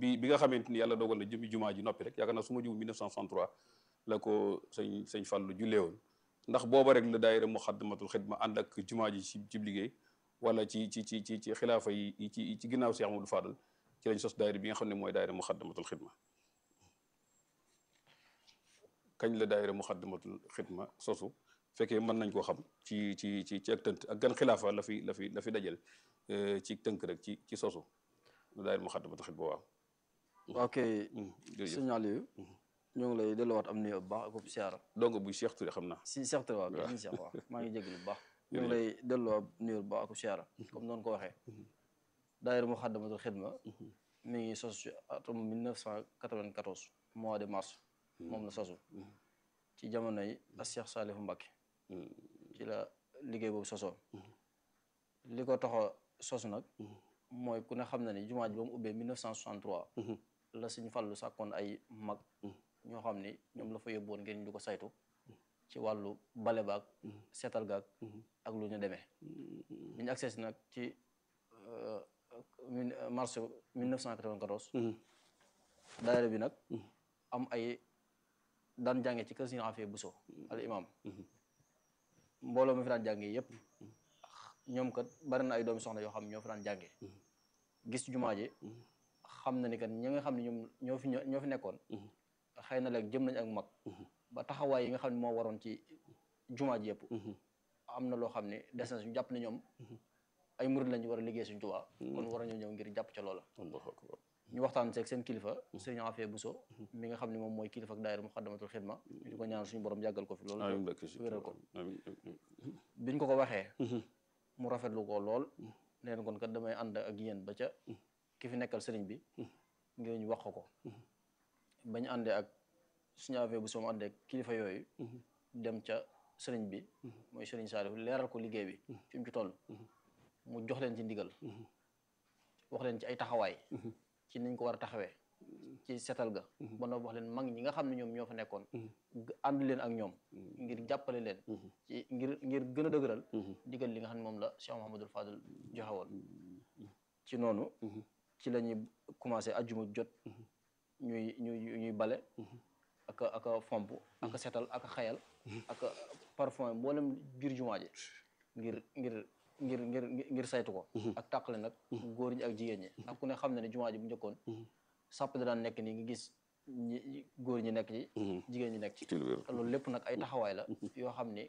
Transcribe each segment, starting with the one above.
bi bi nga xamante ni yàlla dogal na jëmi jumaa ji noppi rek yaakaar naa su ma jumul 1963 la ko sëñ sëñ Fallou jullee woon ndax booba rek la daayira Muxaddamatul Xidma ànd ak jumaa ji ci ci liggéey wala ci ci ci ci ci xilaafa yi ci ci ginnaaw Cheikh Amadou Fadal ci lañ sos daayira bi nga xam ne mooy daayira Muxaddamatul Xidma kañ la daayira Muxaddamatul Xidma sosu fekkee mën nañ koo xam ci ci ci ci ak tënk ak gan xilaafa la fi la fi la fi dajal ci tënk rek ci ci sosu daayira Muxaddamatul Xidma waaw. ok sëñ Aliou ñoo ngi lay delluwaat am nuyoo bu baax ak siyaara donc buy Cheikh Touré xam naa. si Cheikh Touré waaw kay Cheikh waaw maa ngi jégalu bu baax. ñu ngi lay delluwaat nuyoo bu baax ak siyaara comme noonu ko waxee. daayira Muxaddamatul Xidma mi ngi sosu ci atum 1994 mois de mars. moom la sosu. ci jamono yi ak Cheikh Saliou Mbacké. ci la liggéey boobu sosoo. li ko tax a sosu nag. mooy ku ne xam na ni jumaa ji ba mu ubbee 1963. la Sëñ Fallu sàkkoon ay mag. ñoo xam ni ñoom la fa yóbbuwoon ngir ñu di ko saytu. ci wàllu bale baag. seetal gaag. ak lu ñu demee. bi ñu accès nag ci mars 1994. daayira bi nag. am ay daan jànge ci kër Sëñ Afee Buso al imam mbooloo mi fi daan jànge yépp ñoom kat bari na ay doomi soxna yoo xam ñoo fi daan jànge gis jumaa ji xam na ni kat ñi nga xam ne ñoom ñoo fi ñoo fi nekkoon xëy na léegi jëm nañ ak mag ba taxawaay yi nga xam ne moo waroon ci jumaa ji yëpp am na loo xam ne des na suñu jàpp ne ñoom ay murid lañu war a liggéey suñu Tuubaa kon war a ñoo ñëw ngir jàpp ca loola ñu waxtaan seeg seen kilifa sëriñ Afee Buso mi nga xam ne moom mooy kilifa ak daayira Muxaddamatul Xidma ñu di ko ñaanal suñu borom yàggal ko fi loolu wéral ko biñ ko ko waxee mu rafetlu ko lool neen kon kat damay ànd ak yéen ba ca ki fi nekkal sëriñ bi ngir ñu wax ko bañ àndee ak suñu Afee Buso mu àndee ak kilifa yooyu dem ca sëriñ bi mooy sëriñ Saalihu leeral ko liggéey bi fi mu ci toll mu jox leen ci ndigal wax leen ci ay taxawaay ci niñ ko war a taxawee ci setal ga ba noo wax leen mag ñi nga xam ne ñoom ñoo fa nekkoon ànd leen ak ñoom ngir jàppale leen ci ngir ngir gën a dëgëral digal li nga xam ne moom la Cheikh Mouhamadul Fadal joxe woon ci noonu ci la ñuy commencé ajjuma jot ñuy ñuy ñuy bale ak ak fomp ak setal ak xayal ak parfum mboolem biir jumaa ji ngir ngir ngir ngir ngir saytu ko ak tàqale nag góor ñi ak jigéen ñi ak ku ne xam ne ne jumaa ji bu njëkkoon sàpp da daan nekk nii nga gis ñi góor ñi nekk ci jigéen ñi nekk ci loolu lépp nag ay taxawaay la yoo xam ni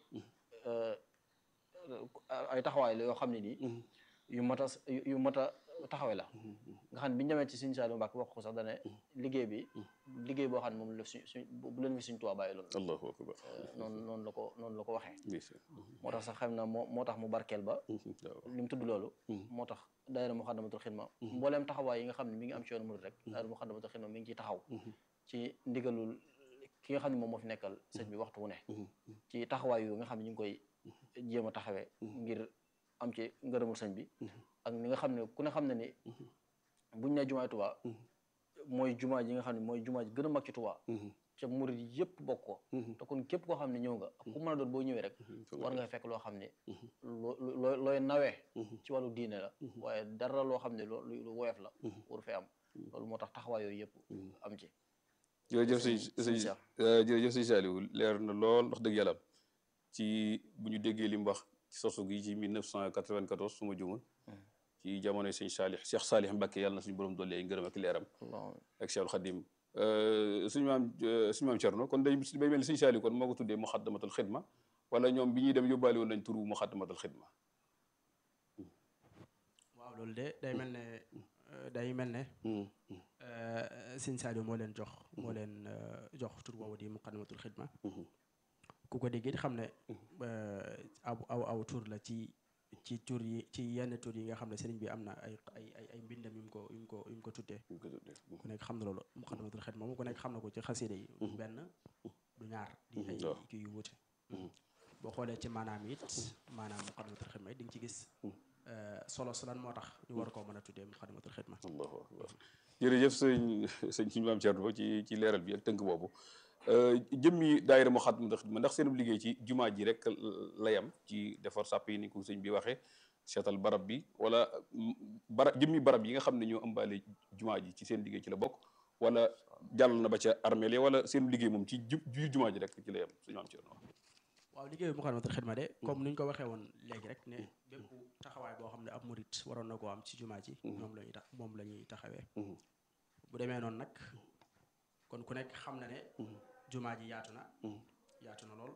ay taxawaay la yoo xam ne nii yu mat a yu mat a taxawee la nga xam ne bi ñu demee ci Sëñ Saaliu Mbàkke wax ko sax dane liggéey bi liggéey boo xam ne moom la suñ suñ bu leen fi suñ Tuubaa bàyyi loolu allahu akbar noonu noonu la ko noonu la ko waxee moo tax sax xam na moo moo tax mu barkeel ba li mu tudd loolu moo tax daayira Muxaddamatul Xidma mbooleem taxawaay yi nga xam ne mi ngi am ci yoonu murid rek daayira Muxaddamatul Xidma mi ngi ciy taxaw ci ndigalul ki nga xam ne moom moo fi nekkal sëñ bi waxtu wu ne ci taxawaay yu nga xam ne ñu ngi koy jéem a taxawee ngir am ci ngërëmul sëñ bi ak ni nga xam ne ku ne xam ne ni buñ ne jumaay Tuubaa mooy jumaa ji nga xam ne mooy jumaa ji gën a mag ci Tuubaa ca murid yëpp bokk ko te kon képp koo xam ne ñëw nga ak ku mën a doon boo ñëwee rek war nga fekk loo xam ne loo looy nawee ci wàllu diine la waaye dara loo xam ne loo lu woyof la waru fee am loolu moo tax taxawaay yooyu yëpp am ci jërëjëf sëñ sëñ jërëjëf sëñ Saliou leer na lool wax dëgg yàlla ci bu ñu déggee li mu wax ci sosu gi ci 1994 su ma jumul ci jamonoy sëñ Saalix Cheikh Saalix Mbàkke yàlla na suñu borom dolli ay ngërëm ak leeram ak Cheikhul Xadim suñu maam suñu maam Cerno kon day bay mel ni sëñ Saliou kon moo ko tuddee Muxaddamatul Xidma wala ñoom bi ñuy dem yóbbaale woon nañ turu Muxaddamatul Xidma waaw loolu de day mel ne day mel ne sëñ Saliou moo leen jox moo leen jox tur boobu di Muxaddamatul Xidma ku ko dégg it xam ne aw aw aw tur la ci ci tur yi ci yenn tur yi nga xam ne sëriñ bi am na ay ay ay ay mbindam yu mu ko yu mu ko yu mu ko tuddee ku nekk xam na loolu Muxaddamatul Xidma moom ku nekk xam na ko ci xasida yi benn du ñaar di ay kii yu wuute boo xoolee ci maanaam it maanaam Muxaddamatul Xidma it di nga ci gis solo su lan moo tax ñu war koo mën a tuddee Muxaddamatul Xidma allahu akbar jërëjëf sëñ sëñ suñu maam Thierno ci ci leeral bi ak tënk boobu jëmmi daayira Muxaddamatul Xidma ndax seen liggéey ci jumaa ji rek la yam ci defar sàpp yi ni ko sëñ bi waxee seetal barab bi wala bara jëmmi barab yi nga xam ne ñoo ëmbaale jumaa ji ci seen liggéey ci la bokk wala jàll na ba ca armeel yi wala seen liggéey moom ci ju jumaa ji rek ci la yem suñu am ci waaw liggéey bu Moukhaddamatoul Khidma de comme ni ñu ko waxee woon léegi rek ne bépp taxawaay boo xam ne ab murit waroon na koo am ci jumaa ji ñoom la ñuy tax moom la ñuy taxawee bu demee noonu nag kon ku nekk xam na ne jumaa ji yaatu na yaatu na lool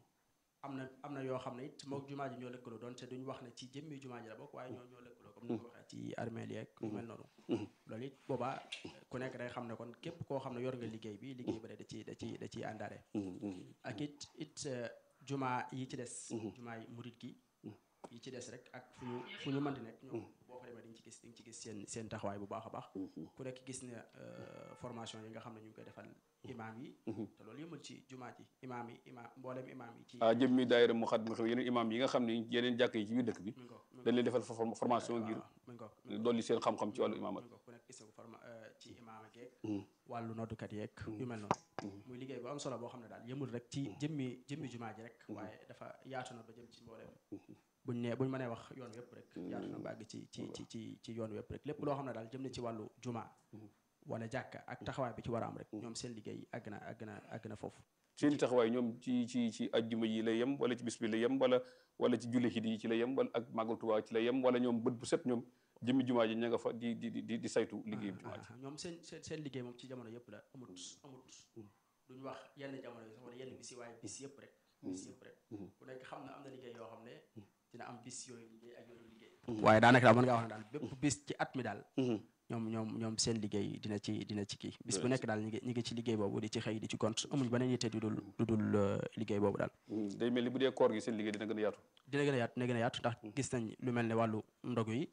am na am na yoo xam ne it mook jumaa ji ñoo lëkkaloo doon te duñ wax ne ci jëmmi jumaa ji la bokk waaye ñoo ñoo lëkkaloo comme ni ko waxee ci armeel yeeg yu mel noonu loolu it boobaa ku nekk day xam ne kon képp koo xam ne yor nga liggéey bi liggéey ba da ci da ci da ciy àndaale ak it it jumaa yi ci des jumaa yi murit gi yi ci des rek ak fu ñu fu ñu mën di nekk ñoom boo fa demee di nga ci gis di nga ci gis seen seen taxawaay bu baax a baax ku nekk gis ne formation yi nga xam ne ñu ngi koy defal imaam yi te loolu yëmul ci jumaa ji imaam yi imaam mboolem imaam yi ci ah jëmmi daayira Moukhaddamatoul yeneen imaam yi nga xam ne yeneen jàkk yi ci biir dëkk bi mi ngi ko dañ leen defal formation ngir mi ngi ko dolli seen xam-xam ci wàllu imaamat mi ngi ko ku nekk gis na ko forma ci imaam ak yeeg wàllu noddukat yeeg yu mel noonu muy liggéey bu am solo boo xam ne daal yëmul rek ci jëmmi jëmmi jumaa ji rek waaye dafa yaatu na ba jëm ci mbooleem buñ ne buñ mënee wax yoon wépp rek yaatu na ba àgg ci ci ci ci ci yoon wépp rek lépp loo xam ne daal jëm na ci wàllu jumaa wala jàkka ak taxawaay bi ci war a am rek ñoom seen liggéey àgg na àgg na àgg na foofu seen taxawaay ñoom ci ci ci ajjuma yi la yem wala ci bis bi la yem wala wala ci julli xid yi ci la yem wala ak màggal Tuubaa ci la yem wala ñoom bët bu set ñoom jëmmi jumaa ji ña nga fa di di di di saytu liggéey bi jumaa ji ñoom seen seen seen liggéey moom ci jamono yëpp la amut amut duñ wax yenn jamono yi sax wala yenn bis yi waaye bis yëpp rek bis yëpp rek ku nekk xam na am na liggéey yoo xam ne dina am bis yooyu liggéey ak yooyu liggéey waaye daanaka daal mën ngaa wax ne daal bépp bis ci at mi daal ñoom ñoom ñoom seen liggéey dina ci dina ci kii bis bu nekk daal ñi ngi ñi ngi ci liggéey boobu di ci xëy di ci gont amuñ beneen yitte du dul du dul liggéey boobu daal day mel ni bu dee koor gi seen liggéey dina gën a yaatu dina gën a yaatu dina gën a yaatu ndax gis nañ lu mel ne wàllu ndogu yi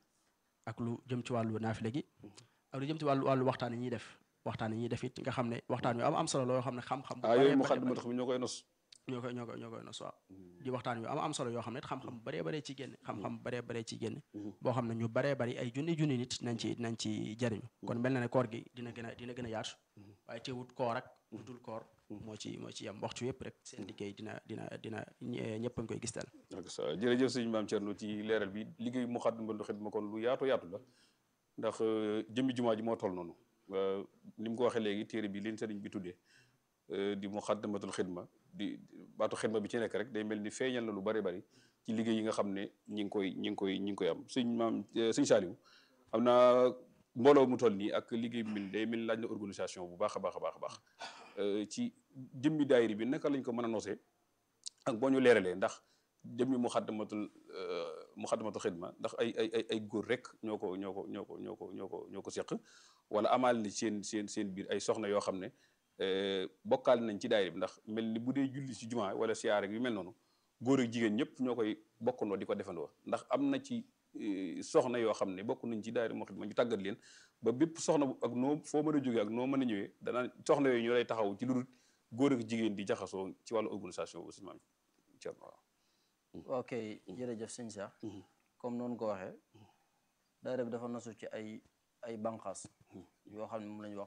ak lu jëm ci wàllu naafile gi ak lu jëm ci wàllu wàllu waxtaan yi ñuy def waxtaan yi ñuy def it nga xam ne waxtaan yu am am solo loo xam ne xam-xam ah yooyu Moukhaddamatoul Khidma ñoo koy nos ñoo koy ñoo koy ñoo koy nos waaw di waxtaan yu am am solo yoo xam ne xam-xam baree baree ci génn xam-xam baree baree ci génn boo xam ne ñu baree bari ay junni junni nit nañ ci nañ ci jariñu kon mel na ne koor gi dina gën a dina gën a yaatu waaye teewut koor ak lu dul koor moo ci moo ci yem waxtu yëpp rek seen liggéey dina dina dina ñëpp a ngi koy gis daal ak sa jërëjëf sëñ Maam Thierno ci leeral bi liggéey Moukhaddamatoul Khidma kon lu yaatu yaatu la ndax jëmmi jumaa ji moo toll noonu ni mu ko waxee léegi téere bi leen sëriñ bi tuddee di Moukhaddamatoul Khidma di baatu xidma bi ci nekk rek day mel ni feeñal na lu bari bari ci liggéey yi nga xam ne ñi ngi koy ñi ngi koy ñi ngi koy am sëñ maam sëñ Saliou am naa mbooloo mu toll nii ak liggéey bi mel day mel laaj na organisation bu baax a baax a baax a baax ci jëmmi daayiri bi naka lañ ko mën a nosee ak boo ñu leeralee ndax jëmmi Moukhaddamatoul Moukhaddamatoul Khidma ndax ay ay ay ay góor rek ñoo ko ñoo ko ñoo ko ñoo ko ñoo ko ñoo ko seq wala amaal ni seen seen seen biir ay soxna yoo xam ne bokkaal nañ ci daayira bi ndax mel ni bu dee julli ci jumaa wala siyaare yu mel noonu góor ak jigéen ñëpp ñoo koy bokkandoo di ko defandoo ndax am na ci soxna yoo xam ne bokk nañ ci daayira Moukhaddamatoul ñu tàggat leen ba bépp soxna ak noo foo mën a jógee ak noo mën a ñëwee dana soxna yooyu ñoo lay taxaw ci lu dul góor ak jigéen di jaxasoo ci wàllu organisation aussi maam Thierno waaw. ok jërëjëf sëñ Cheikh comme noonu ko waxee daayira bi dafa nasu ci ay ay banqaas yoo xam ne moom la ñu wax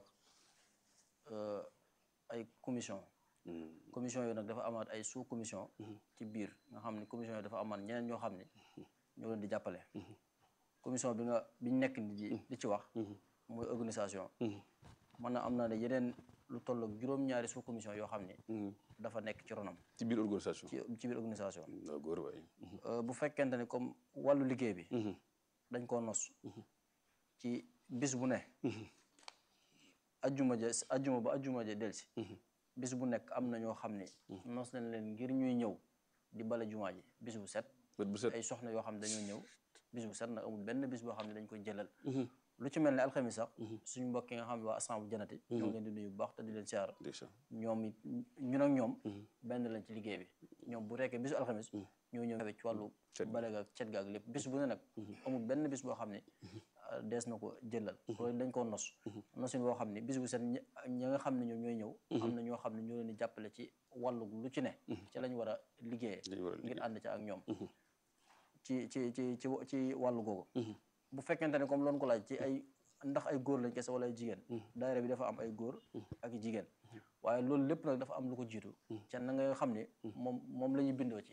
ay commission commission yooyu nag dafa amaat ay sous commission ci biir nga xam ne commission yooyu dafa amaat ñeneen ñoo xam ne ñoo leen di jàppale commission bi nga bi ñu nekk ni di di ci wax mooy organisation man na am naa ne yeneen lu toll ak juróom-ñaari sous commission yoo xam ne dafa nekk ci ronam ci biir organisation ci ci biir organisation waaw góor waay bu fekkente ne comme wàllu liggéey bi dañ koo nos ci bis bu ne ajjuma ja ajjuma ba ajjuma ja delsi bis bu nekk am na ñoo xam ne nos nañ leen ngir ñuy ñëw di bale jumaa ji bis bu set bët bu set ay soxna yoo xam ne dañoo ñëw bis bu set nag amul benn bis boo xam ne dañ koy jëlal lu ci mel ne alxamis sax suñu mbokk yi nga xam ne waa assemble janati ñoo ngi leen di nuyu bu baax te di leen siyaara ndeysaan ñoom it ñun ak ñoom benn lañ ci liggéey bi ñoom bu rekkee bisu alxamis ñoo ñëw ci wàllu bale gaag cet gaag lépp bis bu ne nag amul benn bis boo xam ne dees na ko jëlal loolu dañ koo nos nosin boo xam ne bis bu set ñi nga xam ne ñoom ñooy ñëw am na ñoo xam ne ñoo leen di jàppale ci wàllu lu ci ne ci lañ war a liggéeyee Lañ war a ngir ànd ca ak ñoom ci ci ci ci ci wàllu googu bu fekkente ne comme loolu ko laaj ci ay ndax ay góor lañ kese wala ay jigéen daayira bi dafa am ay góor ak i jigéen waaye loolu lépp nag dafa am lu ko jiitu ca na nga xam ne moom moom la ñuy bindoo ci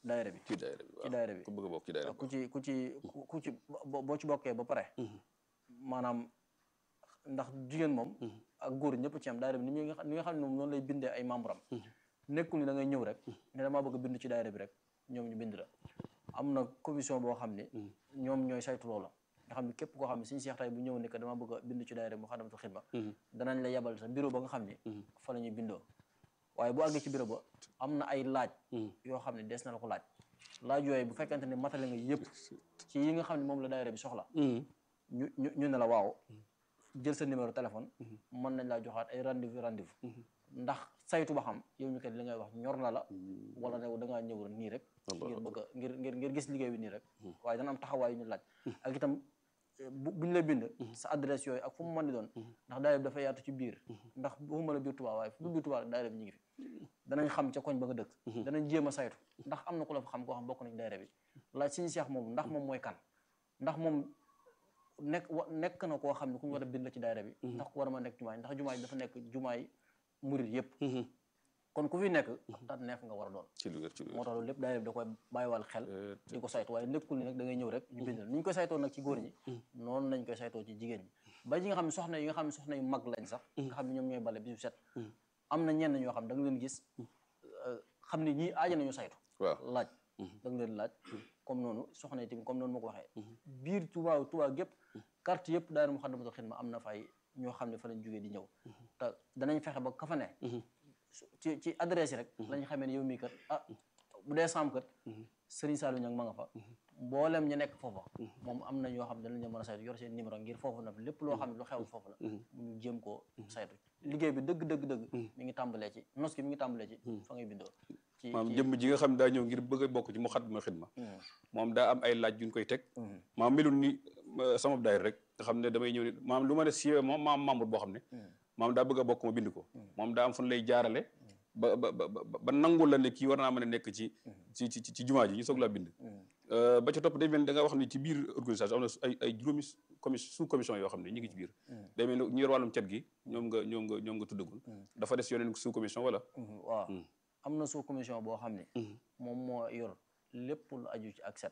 daayira bi ci daayira bi ci daayira bi ku bëgg a bokk ci daayira bi ku ci ku ci ku ci boo ci bokkee ba pare maanaam ndax jigéen moom ak góor ñëpp ci am daayira bi ni nga ni nga xam ne moom noonu lay bindee ay membre am nekkul ni da ngay ñëw rek ne damaa bëgg a bind ci daayira bi rek ñoom ñu bind la am na commission boo xam ne ñoom ñooy saytu loola nga xam ne képp koo xam ne suñu seex tay bu ñëw ne que dama bëgg a bind ci daayira Moukhaddamatoul Khidma danañ la yebal sa bureau ba nga xam ne fa la ñuy bindoo waaye bu àggee ci bureau ba am na ay laaj yoo xam ne des na la ko laaj laaj yooyu bu fekkente ne matale nga yëpp ci yi nga xam ne moom la daayira bi soxla ñu ñu ñu ne la waaw jël sa numéro téléphone mën nañ laa joxaat ay rendez-vous rendez-vous ndax saytu ba xam yow mi kat li ngay wax ñor na la wala ne da ngaa ñëw nii rek ngir bëgg a ngir ngir ngir gis liggéey bi nii rek waaye dana am taxawaay yu ñu laaj ak itam bu bu ñu lay bind sa adresse yooyu ak fu mu mën di doon ndax daayira bi dafa yaatu ci biir ndax waxuma la biir Tuubaa waaye fu biir Tuubaa daayira bi ñu ngi fi danañ xam ca koñ ba nga dëkk danañ jéem a saytu ndax am na ku la fa xam koo xam bokk nañ daayira bi laaj suñu seex moom ndax moom mooy kan ndax moom nekk wa nekk na koo xam ne ku ñu war a bind la ci daayira bi ndax ku war a ma nekk jumaay ndax jumaay dafa nekk jumaay murit yëpp kon ku fi nekk daat neef nga war a doon ci lu wér ci lu moo tax loolu lépp daayira bi da koy bàyyiwal xel di ko saytu waaye nekkul ni nag da ngay ñëw rek ñu bind la ni ñu koy saytoo nag ci góor ñi noonu lañ koy saytoo ci jigéen ñi ba ñi nga xam ne soxna yi nga xam ne soxna yu mag lañ sax nga xam ne ñoom ñooy bale bisu set am na ñenn ñoo xam da nga leen gis xam ne ñii aaja nañu saytu waaw laaj da nga leen laaj comme noonu soxna yi tamit comme noonu ma ko waxee biir Touba Touba gépp carte yëpp daayira Moukhaddamatoul Khidma am na fay ñoo xam ne fa lañ jógee di ñëw te danañ fexe ba ka fa ne ci ci adresse yi rek lañ xamee ne yow mii kat ah bu dee saam kat Serigne Saliou ñang ma nga fa mboolem ñu nekk foofa moom am na ñoo xam ne danañ mën a saytu yor seen numéro ngir foofu nag lépp loo xam ne lu xew foofu la ñu jéem koo saytu liggéey bi dëgg dëgg dëgg mi ngi tàmbalee ci nos gi mi ngi tàmbalee ci fa ngay bindoo ci maam jëmm ji nga xam ne daa ñëw ngir bëgg a bokk ci Moukhaddamatoul Khidma moom daa am ay laaj yuñ koy teg maam melul ni sama daayira rek nga xam ne damay ñëw ni maam lu ma ne siiwee moom maam membre boo xam ne maam daa bëgg a bokk ma bind ko moom daa am fu lay jaarale ba ba ba ba nangul la ne kii war naa mën a nekk ci ci ci ci jumaa ji ñu soog laa bind ba ca topp day mel ni da nga wax ni ci biir organisation am na ay ay juróomi commission sous commission yoo xam ne ñu ngi ci biir day mel ni ñu yor wàllum cet gi ñoom nga ñoom nga ñoom nga tuddagul dafa des yeneen sous commission wala waaw am na sous commission boo xam ne moom moo yor lépp lu aju ci ak set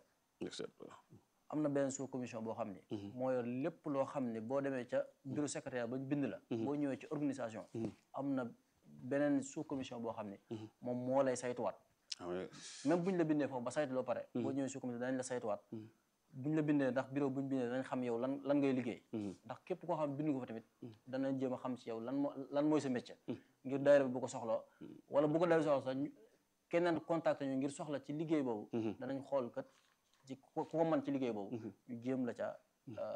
am na benn sous commission boo xam ne moo yor lépp loo xam ne boo demee ca bureau secrétaire ba bind la boo ñëwee ci organisation am na beneen sous commission boo xam ne moom moo lay saytuwaat même bu ñu la bindee foofu ba saytu loo pare boo ñëwee sous commission danañ la saytuwaat bu ñu la bindee ndax bureau bu ñu bindee danañ xam yow lan lan ngay liggéey ndax képp koo xam bind ko fa tamit danañ jéem a xam ci yow lan moo lan mooy sa métier ngir daayira bi bu ko soxla wala bu ko daayira soxla sax keneen contacté ñu ngir soxla ci liggéey boobu danañ xool kat ci ku ko mën ci liggéey boobu ñu jéem la ca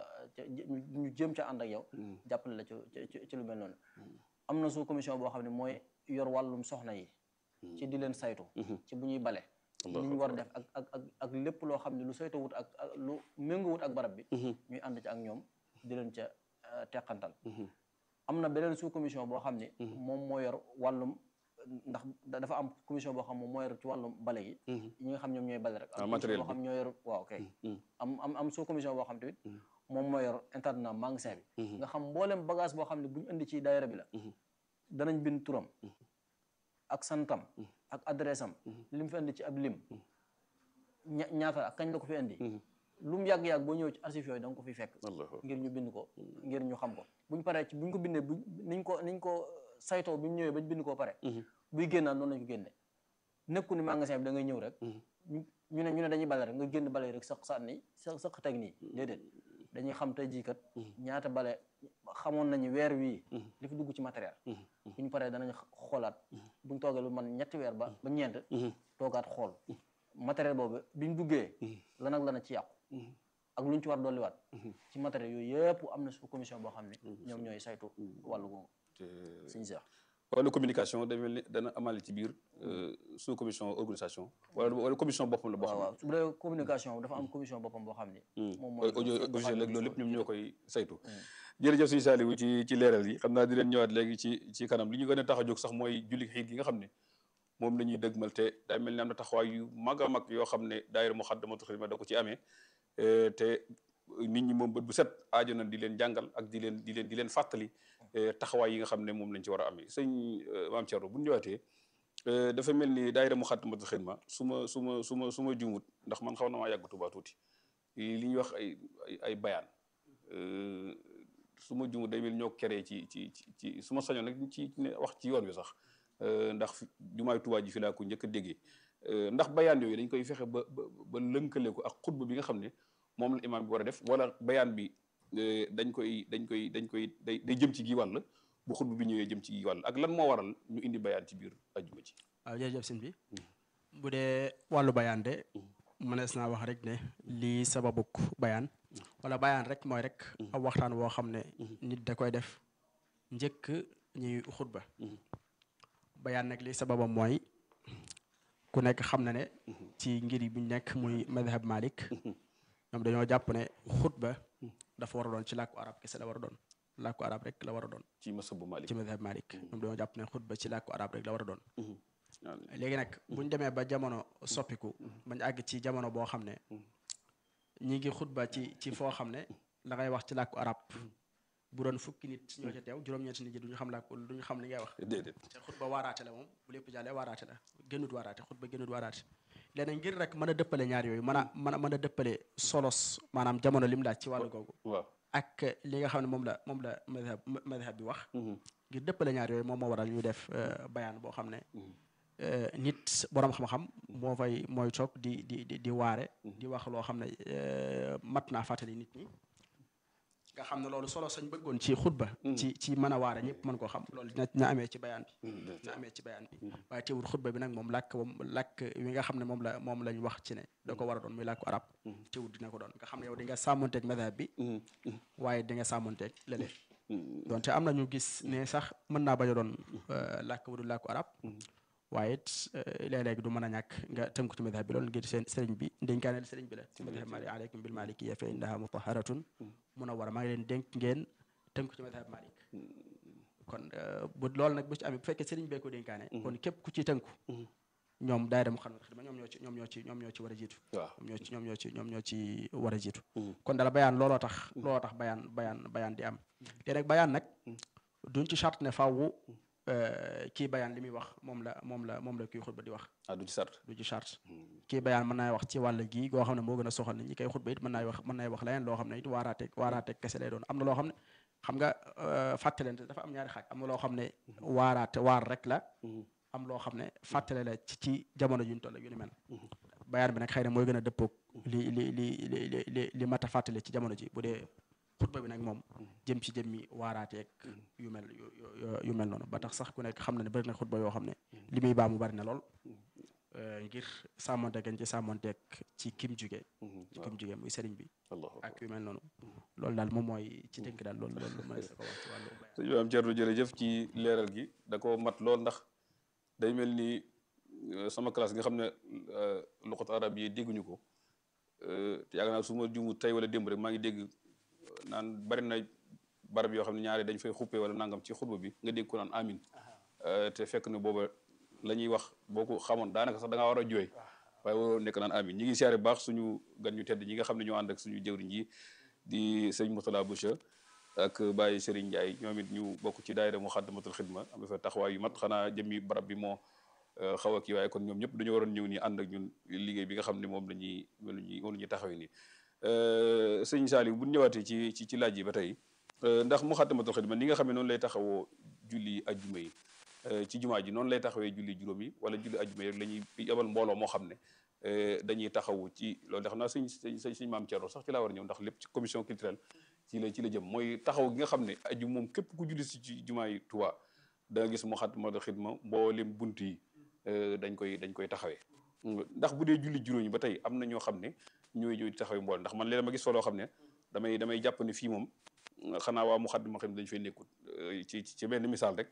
ñu jéem ca ànd ak yow jàppale la ci ci lu mel noonu am na sous commission boo xam ne mooy yor wàllum soxna yi ci di leen saytu ci bu ñuy bale li ñu war a def ak ak ak ak lépp loo xam ne lu saytu wut ak lu méngo wut ak barab bi ñuy ànd ci ak ñoom di leen ca teqantal am na beneen sous commission boo xam ne moom moo yor wàllum ndax dafa am commission boo xam moom moo yor ci wàllum bale gi ñi nga xam ñoom ñooy bale rek am boo xam ñoo yor waaw kay am am am sous commission boo xam tamit moom moo yor internat magasin bi nga xam mboolem bagage boo xam ne bu ñu indi ci daayira bi la danañ bind turam ak santam ak adresse am li mu fi indi ci ab lim ñaata ak kañ la ko fi indi lu mu yàgg-yàgg boo ñëw ci archive yooyu da nga ko fi fekk ngir ñu bind ko ngir ñu xam ko buñ paree ci buñ ko bindee bu niñ ko niñ ko saytoo bi mu ñëwee bañ bind koo pare buy génnaa noonu lañ ko génne nekku ni magasin bi da ngay ñëw rek ñu ne ñu ne dañuy bale rek nga génn bale rek sax sànni sa saq teg nii déedéet dañuy xam tey jii kat ñaata bale xamoon nañu weer wii li fi dugg ci matériel bu ñu paree danañ xoolaat buñ toogee lu man ñetti weer ba ba ñeent toogaat xool matériel boobu biñ duggee lan ak lana ci yàqu ak lu ñu ci war dolliwaat ci matériel yooyu yëpp am na sous commission boo xam ne ñoom ñooy saytu wàllu googu suñu seex wàllu communication day mel ni dana amale ci biir sous commission organisation wala wala commission boppam la boo xam waaw su dee communication dafa am commission boppam boo xam ne moom mooy audio audiovisuel ak loolu lépp ñoom ñoo koy saytu jërëjëf suñu Saliou ci ci leeral yi xam naa di leen ñëwaat léegi ci ci kanam li ñu gën a tax a jóg sax mooy julli xiit gi nga xam ne moom la ñuy dëgmal te day mel ni am na taxawaay yu mag a mag yoo xam ne daayira Moukhaddamatoul Khidma da ko ci amee te nit ñi moom bët bu set aajo na di leen jàngal ak di leen di leen di leen fàttali taxawaay yi nga xam ne moom lañ ci war a amee sëñ maam Thierno bu ñu ñëwaatee dafa mel ni daayira Muxaddamatul Xidma su ma su ma su ma su ma jumut ndax man xaw na maa yàgg Tuubaa tuuti li ñuy wax ay ay bayaan su ma jumut day mel ñoo keree ci ci ci su ma sañoon nag ci ne wax ci yoon wi sax ndax jumaay Tuubaa ji fi laa ko njëkk a déggee ndax bayaan yooyu dañ koy fexe ba ba ba lënkale ko ak xutba bi nga xam ne moom la imaam bi war a def wala bayaan bi dañ koy dañ koy dañ koy day day jëm ci gi wàll bu xutba bi ñëwee jëm ci gi wàll ak lan moo waral ñu indi bayaan ci biir ajjuma ci waaw jërëjëf sëñ bi bu dee wàllu bayaan de mënees naa wax rek ne lii sababuk bayaan wala bayaan rek mooy rek ab waxtaan woo xam ne nit da koy def njëkk ñuy xutba bayaan nag li sababam mooy ku nekk xam na ne ci ngir yi bu ñu nekk muy madhab malik ñoom dañoo jàpp ne xutba dafa war a doon ci làkku arab kese la war a doon làkku arab rek la war a doon ci masabu malik ci madhab malik ñoom dañoo jàpp ne xutba ci làkku arab rek la war a doon léegi nag buñ demee ba jamono soppiku bañ àgg ci jamono boo xam ne ñi ngi xutba ci ci foo xam ne la ngay wax ci làkku arab bu doon fukki nit ñoo ca teew juróom-ñeenti nit ñi duñu xam làkku duñu xam li ngay wax déedéet te xutba waaraate la moom bu lépp jàllee waaraate la gënut waaraate xutba gënut waaraate léegi ngir rek mën a dëppale ñaar yooyu mën a mën a mën a dëppale solos maanaam jamono lim laaj ci wàllu googu waaw ak li nga xam ne moom la moom la madhab madhab bi wax ngir dëppale ñaar yooyu moom moo waral ñu def bayaan boo xam ne nit boroom xam-xam moo fay mooy toog di di di di waare di wax loo xam ne mat naa fàttali nit ñi nga xam ne loolu solo sañ bëggoon ci xutba ci ci mën a waare ñëpp mën koo xam loolu dina dina amee ci bayaan bi dina amee ci bayaan bi waaye teewul xutba bi nag moom làkk moom làkk wi nga xam ne moom la moom lañ wax ci ne da ko war a doon muy làkku arab teewul dina ko doon nga xam ne yow di nga sàmmonteeg madhab bi waaye di nga sàmmonteeg leneen donte am na ñu gis ne sax mën naa bañ a doon làkk bu dul làkku arab waaye it léeg-léeg du mën a ñàkk nga tënku ci madhab bi loolu ngir seen sëriñ bi dénkaaneel sëriñ bi la ci madhab malik aleykum bil malikiya fa innaha mutaharatun mun a war a maa ngi leen dénk ngeen tënku ci madhab malik kon bu loolu nag bu ci amee bu fekkee sëriñ bee ko dénkaane kon képp ku ci tënku ñoom daayira Muxaddamatul Xidma ñoom ñoo ci ñoom ñoo ci ñoom ñoo ci war a jiitu waaw ñoom ñoo ci ñoom ñoo ci ñoom ñoo ci war a jiitu kon dala bayaan looloo tax looloo tax bayaan bayaan bayaan di am te nag bayaan nag duñ ci charte ne fawwu kii bayaan li muy wax moom la moom la moom la kii xutba di wax ah du ci sart du ci charte kii bayaan mën naa wax ci wàll gii goo xam ne moo gën a soxal nit ñi koy xutba it mën naa wax mën naa wax leneen loo xam ne it waaraateeg waaraateeg kese lay doon am na loo xam ne xam nga fàttalente dafa am ñaari xaaj am na loo xam ne waaraate waar rek la am loo xam ne fàttale la ci ci jamono juñ toll ak yu ni mel bayaan bi nag xëy na mooy gën a dëppoog li li li li li li mat a fàttale ci jamono ji bu dee xutba bi nag moom jëm ci jëmmi waaraateeg yu mel yu mel noonu ba tax sax ku nekk xam na ne bëri na xutba yoo xam ne li muy baa mu bari na lool ngir sàmmonteeg gañ ci sàmmonteeg ci kim juge ci kim juge muy sëriñ bi ak yu mel noonu loolu daal moom mooy ci tënk daal loolu loolu mën na ko wax ci wàllu bayaan sëñ bi am Thierno jërëjëf ci leeral gi da ko mat lool ndax day mel ni sama classe nga xam ne luqat arab yi dégguñu ko te yaakaar naa su ma jumu tey wala démb rek maa ngi dégg naan bari na barab yoo xam ne ñaari dañ fay xuppee wala nangam ci xutba bi nga dégg ko naan amin te fekk ne booba la ñuy wax boo ko xamoon daanaka sax da ngaa war a jooy waaye waroo nekk naan amin ñi ngi siyaare baax suñu gan ñu tedd ñi nga xam ne ñoo ànd ak suñu jëwriñ yi di sëñ Moutala Boucha ak Baye Serigne Ndiaye ñoom it ñu bokk ci daayira Muxaddamatul Xidma am fa taxawaay yu mat xanaa jëmmi barab bi moo xaw a kii waaye kon ñoom ñëpp dañu waroon ñëw nii ànd ak ñun liggéey bi nga xam ne moom la ñuy moom la ñuy moom la ñuy taxawee nii sëñ Saliou bu ñu ñëwaatee ci ci ci laaj yi ba tey ndax Muxaddamatul Xidma ni nga xam ne noonu lay taxawoo julli ajjuma yi ci jumaa ji noonu lay taxawee julli juróom yi wala julli ajjuma yi rek la ñuy yabal mbooloo moo xam ne dañuy taxawu ci loolu de xam naa sëñ sëñ sëñ maam Thierno sax ci laa war a ñëw ndax lépp ci commission culturelle ci la ci la jëm mooy taxaw gi nga xam ne aju moom képp ku julli si ci jumaa yi Tuubaa da nga gis Muxaddamatul Xidma mboolem bunt yi dañ koy dañ koy taxawee ndax bu dee julli juróom yi ba tey am na ñoo xam ne ñooy ñooy taxawee mbool ndax man léeg ma gis fa loo xam ne damay damay jàpp ne fii moom xanaa waa Muxaddamatul Xidma dañu fay nekkul ci ci benn misaal rek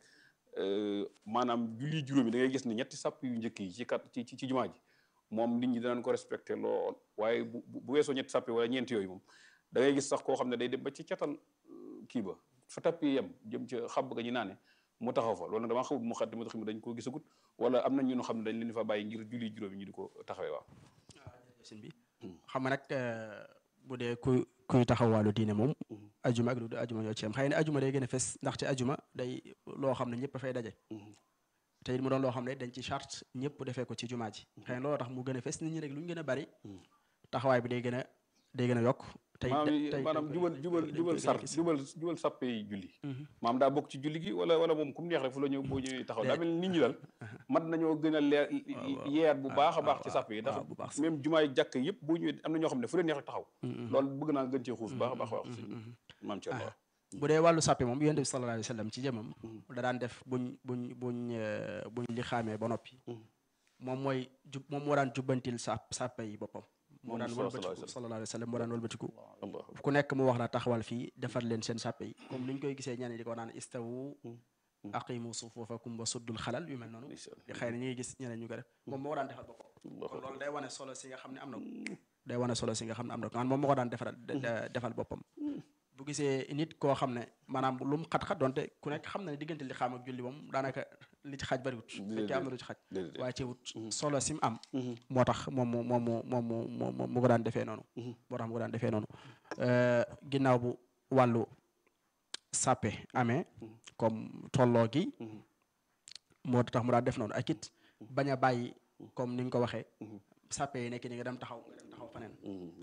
maanaam julli juróom yi da ngay gis ne ñetti sàpp yu njëkk yi ci kat ci ci jumaa ji moom nit ñi danañ ko respecté lool waaye bu bu weesoo ñetti sàpp wala ñeenti yooyu moom da ngay gis sax koo xam ne day dem ba ci catal kii ba fa tappi yem jëm ca xab ga ñu naane mu taxaw fa loolu nag damaa xamut Muxaddamatul Xidma dañ koo gisagut wala am na ñu xam ne dañ leen fa bàyyi ngir julli juróomi ñu di ko taxawee waaw. sëñ bi xam nga nag bu dee ku kuy taxawaalu diine moom. ajuma ak lu du ajuma ñoo ci am xëy na ajuma day gën a fes ndaxte ajuma day loo xam ne ñëpp a fay daje. te it mu doon loo xam ne dañ ci charte ñëpp defee ko ci jumaa ji xëy na looloo tax mu gën a fes nit ñi rek lu ñu gën a bari taxawaay bi day gën a day gën a yokk tey tey maanaam jubal jubal jubal sar jubal jubal sàppe yi julli maanaam daa bokk ci julli gi wala wala moom kum neex rek fu la ñëw boo ñëwee taxaw daa mel nit ñi daal mat nañoo gën a leer yeer bu baax a baax ci sàppe yi ndax même jumaay jàkk yëpp boo ñëwee am na ñoo xam ne fu leen neex rek taxaw loolu bëgg naa gën cee xuus baax a baax wax si maam ci Allah bu dee wàllu sàppe moom yonent bi sallallahu alayhi wa sallam ci jëmam da daan def buñ buñ buñ buñ li xaamee ba noppi moom mooy jub moom moo daan jubbantil sàpp sàppe yi boppam moo daan wëlbatiku sallallahu alayhi wa sallam moo daan wëlbatiku ku nekk mu wax la taxawal fii defar leen seen sàppe yi comme ni ñu koy gisee ñeneen di ko naan istawu aqimu sufufakum wa suddul xalal yu mel noonu xëy na ñu ngi gis ñeneen ñu ko def moom moo ko daan defal boppam kon loolu day wane solo si nga xam ne am na ko day wane solo si nga xam ne am na ko moom moo ko daan defaral defal boppam bu gisee nit koo xam ne maanaam lu mu xat-xat donte ku nekk xam na ne diggante li xam ak julli moom daanaka li ci xaj bariwut fekkee am na lu ci xaj waaye ci wut solo sim am moo tax moom mu moom mu moom mu moom mu ko daan defee noonu moo tax mu ko daan defee noonu ginnaaw bu wàllu sàppe amee comme tolloo gi moo tax mu daan def noonu ak it bañ a bàyyi comme ni nga ko waxee sàppe yi nekk ni nga dem taxaw nga dem taxaw faneen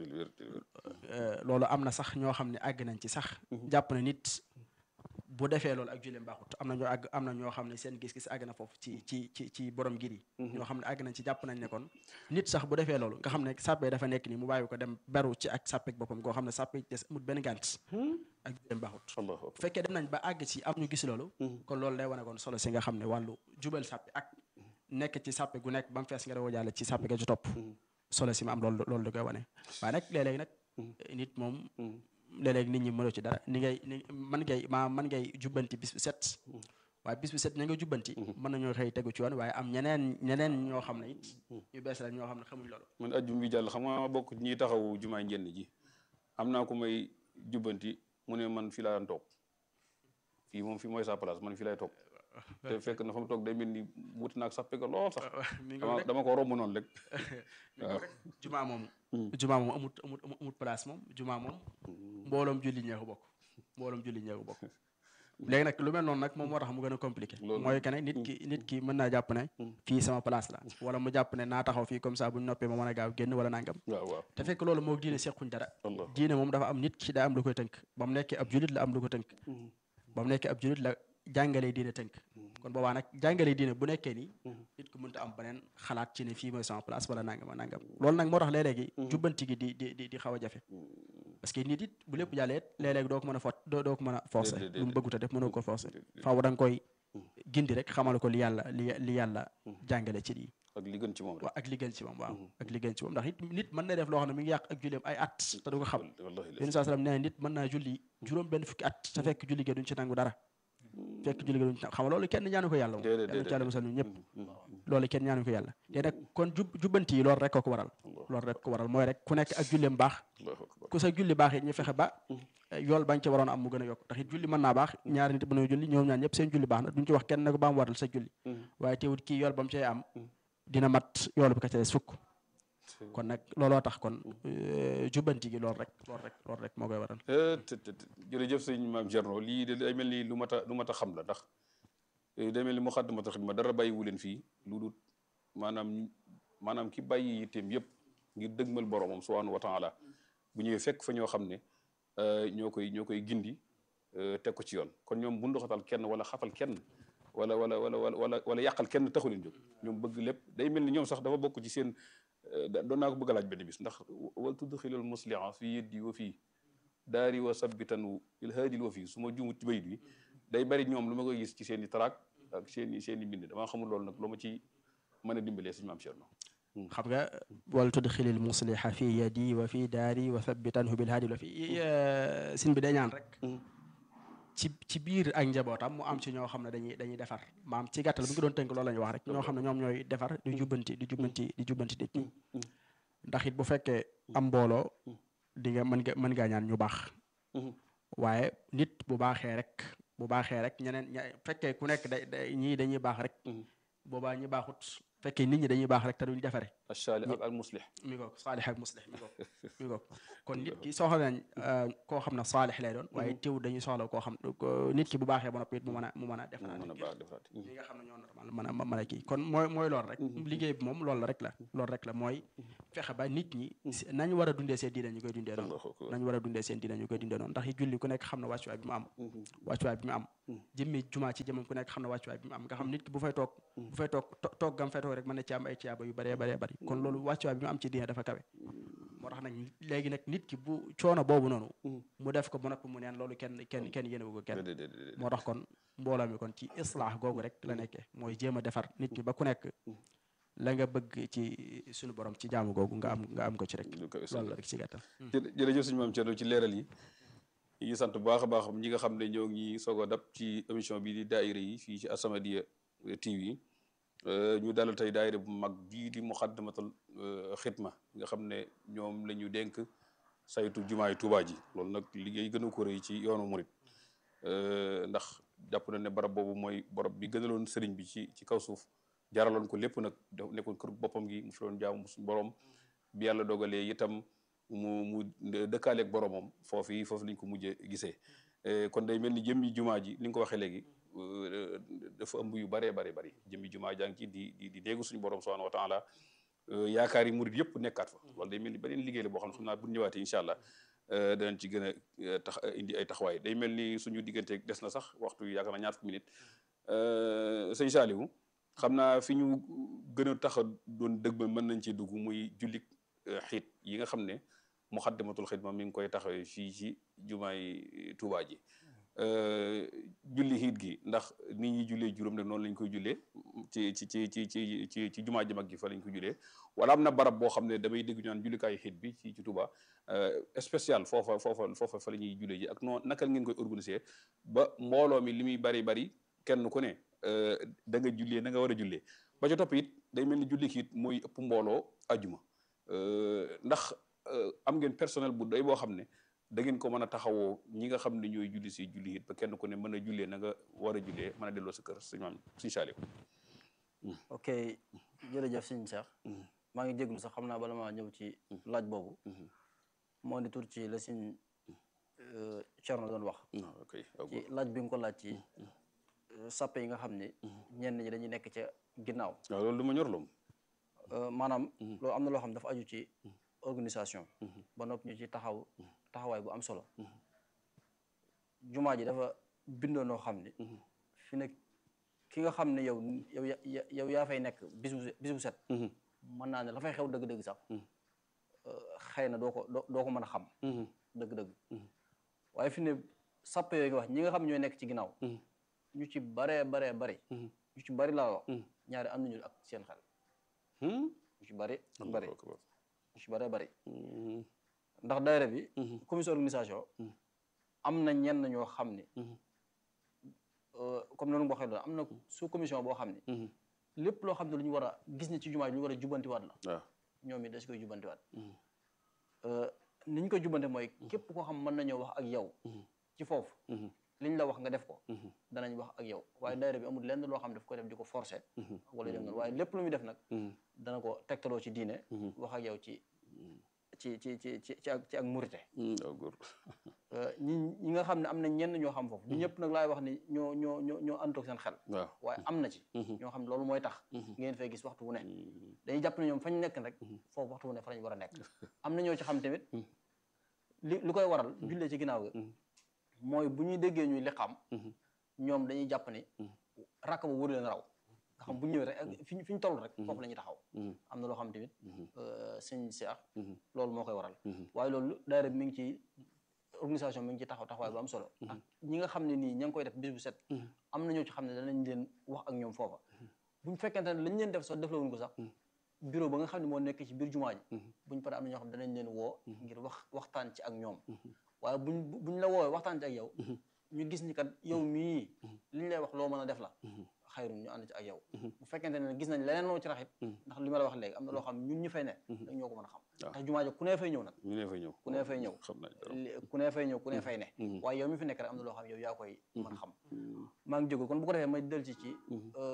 loolu am na sax ñoo xam ne àgg nañ ci sax jàpp na nit bu defee loolu ak julleem baaxut am na ñoo àgg am na ñoo xam ne seen gis-gis àgg na foofu ci ci ci ci borom gir yi ñoo xam ne àgg nañ ci jàpp nañ ne kon nit sax bu defee loolu nga xam ne sàppe dafa nekk nii mu bàyyi ko dem beru ci ak sàppek boppam koo xam ne sàppe des amul benn gànt ak julleem baaxut bu fekkee dem nañ ba àgg ci am ñu gis loolu kon loolu day wane kon solo si nga xam ne wàllu jubal sàppe ak nekk ci sàppe gu nekk ba mu fees nga dawoo jàll ci sàppe ga ci topp solo si ma am loolu loolu da koy wane waaye nag léeg-léeg nag nit moom léeg-léeg nit ñi mënoo ci dara ni ngay ni man ngay maa man ngay jubbanti bis bu set waaye bis bu set ña nga jubbanti mën nañoo xëy tegu ci yoon waaye am ñeneen ñeneen ñoo xam ne it ñu bees la ñoo xam ne xamuñ loolu man ajjum bi jàll xam nga bokk ñi taxaw jumaay njënn ji am naa ko may jubbanti mu ne man fii laa daan toog fii moom fii mooy sa place man fii lay toog te fekk na fa mu toog day mel ni wuti naag sax pegg lool sax dama ko romb noonu rek waaw jumaa moom jumaa moom amut amut amut place moom jumaa moom mbooloom julli ñee ko bokk mbooloom julli ñee ko bokk léegi nag lu mel noonu nag moom moo tax mu gën a compliqué mooy que ne nit ki nit ki mën naa jàpp ne fii sama place la wala mu jàpp ne naa taxaw fii comme ça bu ñu noppee ma mën a gaaw génn wala nangam te fekk loolu moo diine sequñ dara diine moom dafa am nit ki daa am lu koy tënk ba mu nekkee ab julit la am lu ko tënk ba mu nekkee ab julit la jàngalee diine tënk kon boobaa nag jàngalee diine bu nekkee nii nit ku mënta am beneen xalaat ci ne fii mooy sama place wala nangam a nangam loolu nag moo tax léeg-léegi jubbanti gi di di di xaw a jafe parce que nit it bu lépp jàllee léeg-léeg doo ko mën a fot doo doo ko mën a forcer lu mu bëggut a def mënoo ko forcer faaw da nga koy gindi rek xamal ko li yàlla li li yàlla jàngale ci lii ak li gën ci moom rek waaw ak li gën ci moom waaw ak li gën ci moom ndax it nit mën na def loo xam ne mi ngi yàq ak julleem ay at te du ko xam yéen saa salaam nee nit mën naa julli juróom benn fukki at te fekk julli ge duñ ci nangu dara fekk julli ga duñ ci xam loolu kenn ñaanu ko yàlla moom yàlla ci yàlla musal ñu ñëpp loolu kenn ñaanu ko yàlla te nag kon jub jubbanti yi loolu rek ko ko waral loolu rek ko waral mooy rek ku nekk ak julleem baax ku sa julli baax it ñu fexe ba yool bañ ca waroon am mu gën a yokk ndax it julli mën naa baax ñaari nit mën a julli ñoom ñaar ñëpp seen julli baax na duñ ci wax kenn ne ko ba mu waral sa julli waaye teewut kii yool ba mu cay am dina mat yool bi ka ca des fukk kon nag looloo tax kon jubbanti gi loolu rek loolu rek loolu rek moo koy waral jërëjëf sëñ maam Thierno lii de day mel ni lu mat a lu mat a xam la ndax day mel ni Moukhaddamatoul Khidma dara bàyyiwu leen fii lu dul maanaam maanaam ki bàyyi yitteem yëpp ngir dëgmal boromam subhanahu wa taala bu ñëwee fekk fa ñoo xam ne ñoo koy ñoo koy gindi teg ko ci yoon kon ñoom bu ndoxatal kenn wala xafal kenn wala wala wala wala wala yàqal kenn taxu leen jóg ñoom bëgg lépp day mel ni ñoom sax dafa bokk ci seen doon naa ko bëgg a laaj benn bis ndax wal tudxilul musliha fi yeddi wa fii daari wa sabbitan il haadil wa fii su ma juumut ci bayit bi day bari ñoom lu ma koy gis ci seen i taraak ak seen i seen i mbind damaa xamul loolu nag lu ma ci mën a dimbalee suñu maam Cerno xam nga wal tudxilil musliha fi yadi wa fi daari wa sabbitanhu bil haadil wa fii sin bi day ñaan rek ci ci biir ak njabootam mu am ci ñoo xam ne dañuy dañuy defar maam ci gàttal bu ngi doon tënk loolu la ñuy wax rek ñoo xam ne ñoom ñooy defar di jubbanti di jubbanti di jubbanti nit ñi ndax it bu fekkee am mbooloo di nga mën nga mën ngaa ñaan ñu baax waaye nit bu baaxee rek bu baaxee rek ñeneen ña fekkee ku nekk da ñii dañuy baax rek boobaa ñi baaxut fekkee nit ñi dañuy baax rek te duñ defare achaali ak al muslih mi ngoog saalix ak muslix mi ngoog mi ngoog kon nit ki soxla nañ koo xam ne saalix lay doon waaye teew dañuy soxla koo xam nit ki bu baaxee ba noppi it mu mën a mu mën a defaraat mën a baax defaraat ñi nga xam ne ñoo normal mën a mën a kii kon mooy mooy loolu rek liggéey bi moom loolu rek la loolu rek la mooy fexe ba nit ñi nañ war a dundee seen diine ñu koy dundee noonu nañ war a dundee seen diine ñu koy dundee noonu ndax yi julli ku nekk xam ne wàccuwaay bi mu am wàccuwaay bi mu am jëmmi jumaa ci jëmam ku nekk xam ne wàccuwaay bi mu am nga xam nit ki bu fay toog bu fay toog toog gam fay toog rek mën na ci am ay ciyaaba yu bëree bëree bëri kon loolu wàccuwaay bi mu am ci diine dafa kawe moo tax nag léegi nag nit ki bu coono boobu noonu mu def ko ba noppi mu neen loolu kenn kenn kenn yénewu ko kenn moo tax kon mbooloo mi kon ci islaax googu rek la nekkee mooy jéem a defar nit ki ba ku nekk la nga bëgg ci suñu borom ci jaamu googu nga am nga am ko ci rek loolu la rek ci gàttal jërëjëf suñu maam Thierno ci leeral yi yi sant bu baax a baax ñi nga xam ne ñoo ngi soog a dab ci émission bi di daayira yi fii ci As-Samadiyya TV ñu dalal tey daayira bu mag bii di Muxaddamatul Xidma nga xam ne ñoom la ñu dénk saytu jumaay Tuubaa ji loolu nag liggéey gën a ko rëy ci yoonu murit ndax jàpp na ne barab boobu mooy barab bi gënaloon sëriñ bi ci ci kaw suuf jaraloon ko lépp nag nekkoon kër boppam gi mu fi doon jaamu suñu borom bi yàlla dogalee itam mu mu dëkkaaleeg boromam foofu yi foofu lañ ko mujjee gisee kon day mel ni jëmmi jumaa ji li nga ko waxee léegi dafa ëmb yu baree bare bari jëmmi jumaa jàng ci di di di déggu suñu borom subhanahu wa taala yaakaar yi murid yëpp nekkaat fa loolu day mel ni beneen liggéey la boo xam ne xam naa bu ñëwaatee incha allah danañ ci gën a tax indi ay taxawaay day mel ni suñu diggante des na sax waxtu yi yaakaar naa ñaar fukki minute sëñ Saliou xam naa fi ñu gën a tax a doon dëgg ba mën nañ ci dugg muy jullik xiit yi nga xam ne Muxaddamatul Xidma mi ngi koy taxawee fii ci jumaay Tuubaa ji julli xiit gi ndax nit ñi jullee juróom rek noonu lañ koy jullee ci ci ci ci ci ci ci jumaa ji mag ji fa lañ koy jullee wala am na barab boo xam ne damay dégg ñu naan jullikaayu xiit bi ci ci Tuubaa spécial foofa foofa foofa fa la ñuy jullee ji ak noonu naka ngeen koy organiser ba mbooloo mi li muy bari bari kenn ku ne da nga jullee na nga war a jullee ba ca topp it day mel ni julli xiit mooy ëpp mbooloo ajuma ndax am ngeen personnel bu doy boo xam ne da ngeen ko mën a taxawoo ñi nga xam ne ñooy julli si julli it ba kenn ku ne mën a jullee na nga war a jullee mën a delloo sa kër sëñ maam sëñ Saliou ok jërëjëf sëñ Cheikh maa ngi jéglu sax xam naa bala maa ñëw ci laaj boobu moo di tur ci la sëñ Thierno doon wax ci laaj bi nga ko laaj ci sappe yi nga xam ne ñenn ñi dañuy nekk ca ginnaaw waaw loolu du ma ñor loom maanaam loolu am na loo xam dafa aju ci organisation ba noppi ñu ci taxaw taxawaay bu am solo jumaa ji dafa bindoo noo xam ne fi ne ki nga xam ne yow yow yow yaa fay nekk bis bu bis bu set mën naa ne la fay xew dëgg-dëgg sax xëy na doo ko doo ko mën a xam dëgg-dëgg waaye fi ne sappe yooyu nga wax ñi nga xam ñooy nekk ci ginnaaw ñu ci baree baree bari ñu ci bari laa wax ñaari am nañu ak seen xel ñu ci bari bari ñu ci baree bari ndax daayira bi commission organisation am na ñenn ñoo xam ne comme noonu waxee loolu am na sous commission boo xam ne lépp loo xam ne lu ñu war a gis ne ci jumaa ji lu ñu war a jubbantiwaat la ñoom it da si koy jubbantiwaat ni ñu koy jubbante mooy képp koo xam mën nañoo wax ak yow ci foofu liñ la wax nga def ko danañ wax ak yow waaye daayira bi amul lenn loo xam daf ko def di ko forcer wala dem noonu waaye lépp lu muy def nag dana ko tegtaloo ci diine wax ak yow ci ci ci ci ci ci ak ci ak murite ñi ñi nga xam ne am na ñenn ñoo xam foofu du ñëpp nag laay wax ni ñoo ñoo ñoo ñoo àndoog seen xel waaye am na ci ñoo xam ne loolu mooy tax ngeen fay gis waxtu wu ne dañuy jàpp ne ñoom fañ nekk rek foofu waxtu wu ne fa lañ war a nekk am na ñoo ci xam tamit li li koy waral jullee ci ginnaaw ga mooy bu ñuy déggee ñuy liqaam ñoom dañuy jàpp ni rakk ba wóor leen raw nga xam bu ñëwee rek fi fi ñu toll rek foofu la ñuy taxaw am na loo xam tamit sëñ Seex loolu moo koy waral waaye loolu daayira bi mi ngi ci organisation mi ngi ci taxaw taxawaay bu am solo ak ñi nga xam ne nii ña ngi koy def bis bu set am na ñoo ci xam ne danañ leen wax ak ñoom foofa buñ fekkente ne lañ leen def sax deflawuñ ko sax bureau ba nga xam ne moo nekk ci biir jumaa ji buñ paree am na ñoo xam ne danañ leen woo ngir wax waxtaan ci ak ñoom waaye buñ buñ la woowee waxtaan ci ak yow ñu gis ni kat yow mii liñ lay wax loo mën a def la xayrun ñu ànd ci ak yow bu fekkente ne gis nañ leneen loo ci raxit ndax li ma la wax léegi am na loo xam ñun ñu fay ne dañ ñoo ko mën a xam ndax jumaa ji ku ne fay ñëw nag ñu ne fay ñëw ku ne fay ñëw ku ne fay ñëw ku ne fay ne waaye yow mi fi nekk rek am na loo xam yow yaa koy mën a xam maa ngi jógul kon bu ko defee may del ci ci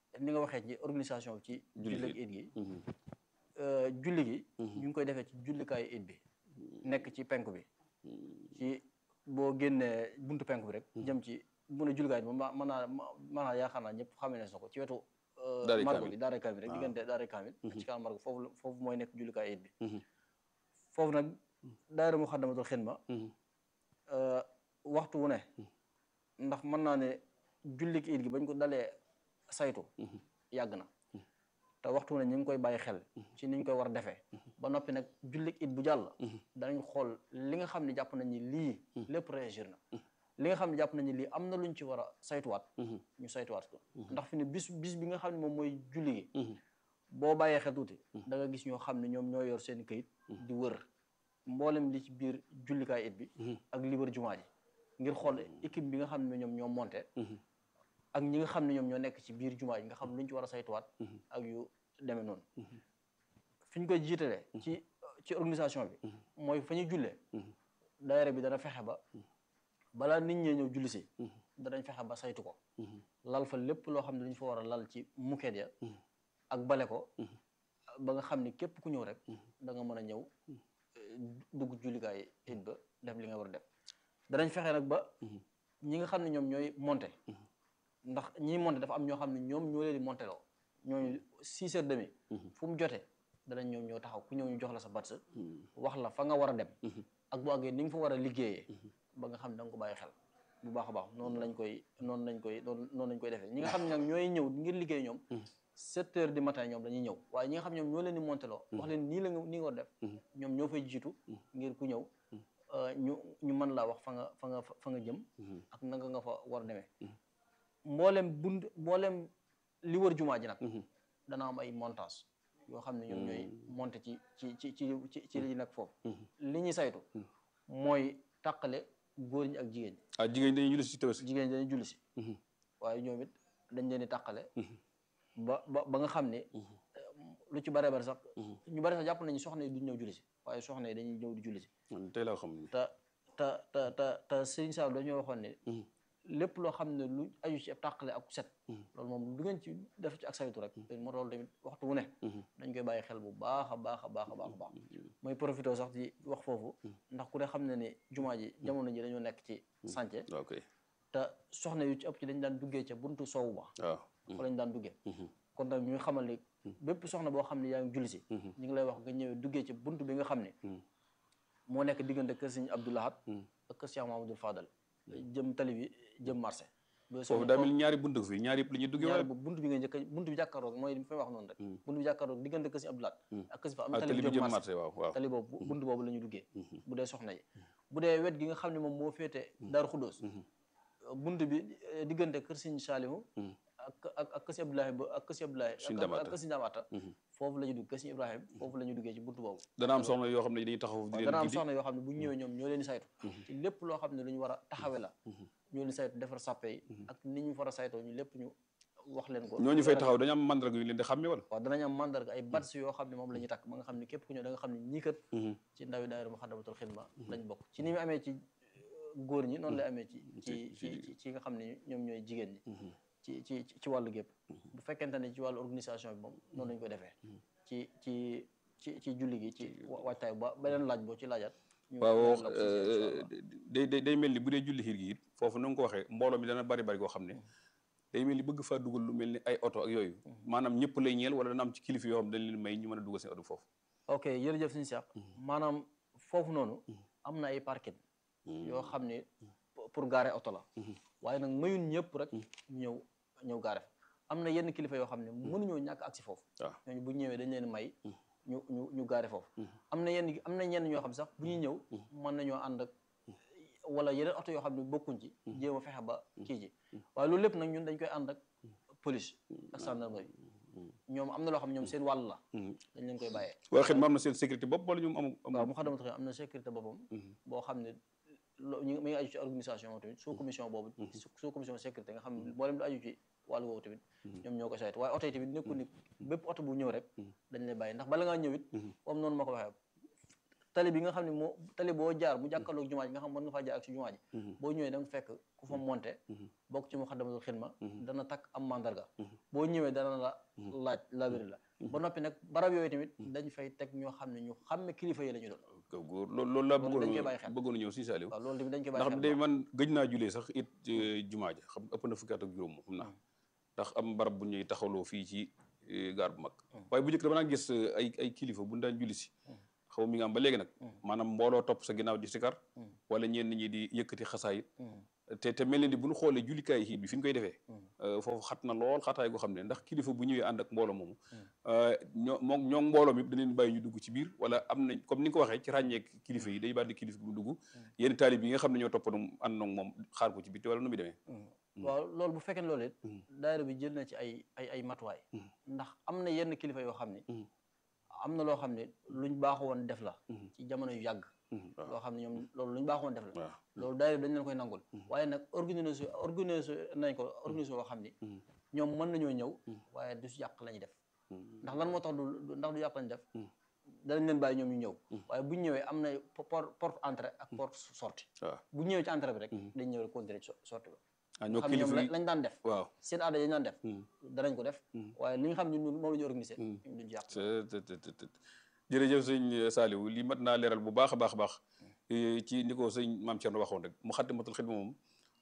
ni nga waxee ci organisation bi ci Julli julli ak gi. it gi Mhm. euh, julli gi ñu ngi koy defee ci jullikaayu it bi nekk ci penk bi ci boo génnee buntu penk bi rek jëm ci bu ne jullikaay bi moom ma mën naa mën naa yaakaar naa ñëpp xamee na ko ci wetu euh, Daaray margo Kaamil. bi daaray kaamil rek waaw. diggante daaray kaamil ci kanam margo foofu la- foofu mooy nekk jullikaay it bi Mhm. foofu nag daayira Muxaddamatul Xidma Mhm. euh, waxtu wu ne ndax mën naa ne jullik it gi bañ ko dalee saytu yàgg na te waxtu wu ne ñu ngi koy bàyyi xel ci ni ñu koy war a defee ba noppi nag jullik it bu jàll danañ xool li nga xam ne jàpp nañ ni lii lépp réagir na li nga xam ne jàpp nañ ni lii am na luñ ci war a saytuwaat ñu saytuwaat ko ndax fi ne bis bis bi nga xam ne moom mooy julli gi boo bàyyee xel tuuti da nga gis ñoo xam ne ñoom ñoo yor seen këyit di wër mboolem li ci biir jullikaay it bi ak li wër jumaa ji ngir xool équipe bi nga xam ne ñoom ñoo monté ak ñi nga xam ne ñoom ñoo nekk ci biir jumaa ji nga xam luñ ci war a saytuwaat ak yu demee noonu fi ñu koy jiitalee ci ci organisation bi mooy fa ñuy jullee daayira bi dana fexe ba balaa nit ñee ñëw julli si danañ fexe ba saytu ko lal fa lépp loo xam ne dañ fa war a lal ci muket ya ak bale ko ba nga xam ni képp ku ñëw rek da nga mën a ñëw eh, dugg jullikaay it ba def li nga war a def danañ fexe nag ba ñi nga xam ne ñoom ñooy monté ndax ñiy monté dafa am ñoo xam ne ñoom ñoo leen di monté loo ñooñu six heures demi fu mu jotee danañ ñoom ñoo taxaw ku ñëw ñu jox la sa bats wax la fa nga war a dem ak bu àggee ni nga fa war a liggéeyee ba nga xam ne da nga ko bàyyi xel bu baax a baax noonu lañ koy noonu lañ koy noonu noonu lañ koy defee ñi nga xam ne nag ñooy ñëw ngir liggéey ñoom sept heures du matin ñoom dañuy ñëw waaye ñi nga xam ne ñoom ñoo leen di monté loo wax leen nii la nga nii nga war a def ñoom ñoo fay jiitu ngir ku ñëw euh, ñu ñu mën laa wax fa nga fa nga fa nga jëm ak nanga nga fa war a demee mboolem bund mboolem li wër jumaa ji nag dana am ay montage yoo xam ne ñoom ñooy monté ci ci ci ci ci ci li nag foofu li ñuy saytu mooy tàqale góor ñi ak jigéen ñi ah jigéen dañuy julli si tabaski jigéen ñi dañuy julli si waaye ñoom it dañ leen di tàqale ba ba ba nga xam ne lu ci bare bari sax ñu bari sax jàpp nañu soxna yi duñ ñëw julli si waaye soxna yi dañuy ñëw di julli si man tey laa xam ne te te te te te Serigne Sall dañoo waxoon ne lépp loo xam ne lu aju ci ab tàqale ak set loolu moom du ngeen ci def ci ak saytu rek moo loolu tamit waxtu wu ne dañ koy bàyyi xel bu baax a baax a baax a baax a baax mooy profité sax di wax foofu ndax ku ne xam ne ni jumaa ji jamono ji dañoo nekk ci sànce waaw kay te soxna yu ci ëpp ci dañ daan duggee ca buntu soowu ba waaw fa lañ daan duggee kon nag ñu xamal ni bépp soxna boo xam ne yaa ngi julli si ñu ngi lay wax nga ñëwee duggee ci buntu bi nga xam ne moo nekk diggante kër Sëriñ Abdou Lahad ak kër Cheikh Mahamadou Fadal jëm tali bi jëm marché foofu daa mel ni ñaari bunt fii ñaari yëpp la ñuy duggee ñaari wala bu buntu bi nga njëkk a buntu bi jàkkaarloog mooy li may wax noonu rek buntu bi jàkkaarloog diggante kër Sëriñ Abdou Lahad ak kër si fa am ah tali tali bi bi jëm jëm marché marché waaw waaw tali boobu buntu boobu la ñuy duggee bu dee soxna yi bu dee wet gi nga xam ne moom moo féete Daaru Xuddoos buntu bi eh, diggante kër Sëriñ Saalihu ak ak ak kër Sëriñ Abdoulaye ba ak kër Sëriñ Abdoulaye Sëriñ ak- Damaata. ak kër Sëriñ Damaata foofu la ñuy dugg kër Sëriñ Ibrahima foofu la ñuy duggee ci buntu boobu dana am soxna yoo xam ne dañuy taxaw di waaw leen dana am gindi soxna yoo xam ne bu ñu ñëwee ñoom ñoo leen di saytu ci lépp loo xam ne lu ñu war a taxawe la ñoo leen di saytu defar sàppe yi ak ni ñu war a saytoo ñu lépp ñu wax leen ko ñooñu fay taxaw dañu am mandarga yu leen di xàmme wala waaw danañ am mandarga ay bats yoo xam ne moom la ñuy takk ba nga xam ne képp ku ñëw da nga xam ne ñii kat ci ndawi daayira Muxaddamatul Xidma lañ bokk ci ni mu amee ci góor ñi noonu lay amee ci ci ci ci ci nga xam ne ñoom ñooy jigéen ñi ci ci ci wàllu gépp bu fekkente ne ci wàllu organisation bi moom noonu lañ ko defee ci ci ci ci julli gi ci wa- waajtaay ba beneen laaj boo ci laajaat ñu waaw leeral la ko ci incha allah. day day day mel ni bu dee julli xiir gi it foofu na nga ko waxee mbooloo mi dana bari bari koo xam ne day mel ni bëgg faa dugal lu mel ni ay oto ak yooyu maanaam ñëpp lay ñeel wala dana am ci kilifa yoo xam dañ leen may ñu mën a dugal seen oto foofu ok jërëjëf suñu Cheikh maanaam foofu noonu am na ay parking yoo xam ne pour garer oto la waaye nag mayun ñëpp rek ñëw ñëw gaare fa am na yenn kilifa yoo xam ne mënuñoo ñàkk agsi foofu waaw ñooñu bu ñëwee dañ leen may ñu ñu ñu gaare foofu am na yenn am na ñenn ñoo xam sax bu ñuy ñëw mën nañoo ànd ak wala yeneen oto yoo xam ne bokkuñ ci jéem a fexe ba kii ji waaye loolu lépp nag ñun dañ koy ànd ak police ak gendarmerie ñoom am na loo xam ne ñoom seen wàll la dañ leen koy bàyyee waa xet ma am na seen sécurité bopp wala ñoom amu waaw mu xadamatul xidma am na sécurité boppam boo xam ne lo ñu mi ngi aju ci organisation moom tamit sous commission boobu sous commission sécurité nga xam ne mboolem lu aju ci wàllu woowu tamit ñoom ñoo ko saytu waaye oto yi tamit nekkul ni bépp oto bu ñëw rek dañ lay bàyyi ndax bala ngaa ñëw it comme noonu ma ko waxee tali bi nga xam ne moo tali boo jaar mu jàkkaarloog jumaa ji nga xam mën nga faa jaar ak si jumaa ji boo ñëwee da nga fekk ku fa monté bokk ci muxaddamatul xidma dana takk am mandarga boo ñëwee dana la laaj labiri la ba noppi nag barab yooyu tamit dañ fay teg ñoo xam ne ñu xàmme kilifa yi la ñu doon kaw góor loolu loolu laa Loolu dañ koy bëggoon bàyyi xel. bëggoon ñëw si Saliou waaw loolu tamit dañ koy bàyyi ndax xel de bu baax. man gëj naa julee sax it eh, jumaa ja xam ëpp na fukki at ak juróom moom xam naa ndax am barab bu ñuy taxawloo fii ci eh, gaar bu mag waaye bu njëkk dama daan gis eh, ay ay kilifa bu ñu daan julli si xaw mi nga am ba léegi nag maanaam mbooloo topp sa ginnaaw di sikar wala ñenn ñi di yëkkati xasaayit te te mel ni bu ñu xoolee jullikaay xiit bi fi ñu koy defee eh, foofu xat na lool xataay goo xam ne ndax kilifa bu ñëwee ànd ak mbooloo moomu eh, ñoo moom ñoo mbooloo mi dañ leen bàyyi ñu dugg ci biir wala am nañ comme ni nga ko waxee ci ràññeek kilifa yi day bàyyi kilifa bi mu dugg yenn taalib yi nga xam ne ñoo toppandoo ànd nag moom xaar ko ci bitti wala nu muy demee waaw loolu bu fekkee ne loolu it daayira bi jël na ci ay ay ay matuwaay ndax am na yenn kilifa yoo xam ne am na loo xam ne luñ baaxoo woon def la ci jamono yu yàgg loo xam ne ñoom loolu luñ baaxoo woon def la waaw loolu daayira bi dañ leen koy nangul waaye nag organisé organisé nañ ko organisé boo xam ni ñoom mën nañoo ñëw waaye du si yàq la ñuy def ndax lan moo tax du du- ndax du yàq lañ def danañ leen bàyyi ñoom ñu ñëw waaye buñ ñëwee am na porte porte entrée ak porte sortie waaw bu ñëwee ci entrée bi rek dañ ñëw rek continuer ci sortie ba ah ñoo xam ne ñoom kilifa yi lañ daan def waaw seen aada yi ñu daan def danañ ko def waaye li nga xam ne ñun moom la ñu organisé duñ ci yàq te te te te te jërëjëf sëñ Saliou lii mat naa leeral bu baax a baax a baax eh, ci ni ko sëñ maam Thierno waxoon rek mu xaddimatul xidma moom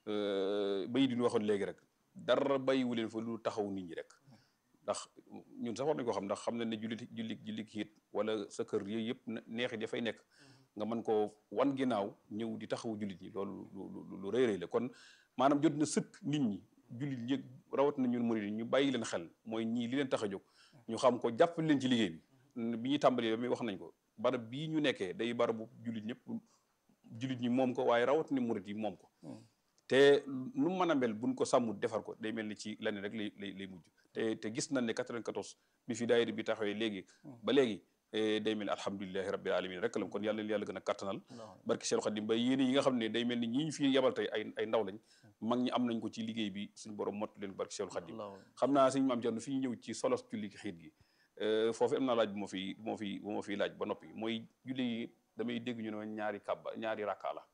bay di ñu waxoon léegi rek dara bàyyiwu leen fa lu taxaw nit ñi rek ndax ñun sax war nañ ko xam ndax xam nañ ne jullit jullit jullit xiit wala sa kër yooyu yëpp ne- neexit ya fay nekk nga mën koo wan ginnaaw ñëw di taxawu jullit ñi loolu lu lu lu rëy rëy la kon maanaam jot na sëkk nit ñi jullit ñi rawat na ñun murid yi ñu bàyyi leen xel mooy ñii li leen tax a jóg ñu xam ko jàppale leen ci liggéey bi bi ñuy tàmbalee ba muy wax nañ ko barab bii ñu nekkee day barabu jullit ñëpp jullit ñi moom ko waaye rawat na murid yi moom ko te nu mu mën a mel buñ ko sàmm defar ko day mel ni ci leneen rek lay lay lay mujj te te gis nañ ne 94 bi fi daayira bi taxawee léegi ba léegi eh, day mel ni alhamdulilahi rabbil alamin rek la kon yàlla yàlla gën a kattanal barki Cheikh Khadim ba yéene yi nga xam ne day mel ni ñi ñu fi yebal tey ay ay ndaw lañ mag ñi am nañ ko ci liggéey bi suñ borom mott leen barki Cheikh Khadim xam naa suñu maam Thierno fi ñu ñëw ci solos julli xiit gi eh, foofu am naa laaj bu ma fi bu ma fi bu ma fi laaj ba noppi mooy julli yi damay dégg ñu ne ñaari kàbba ñaari rakka la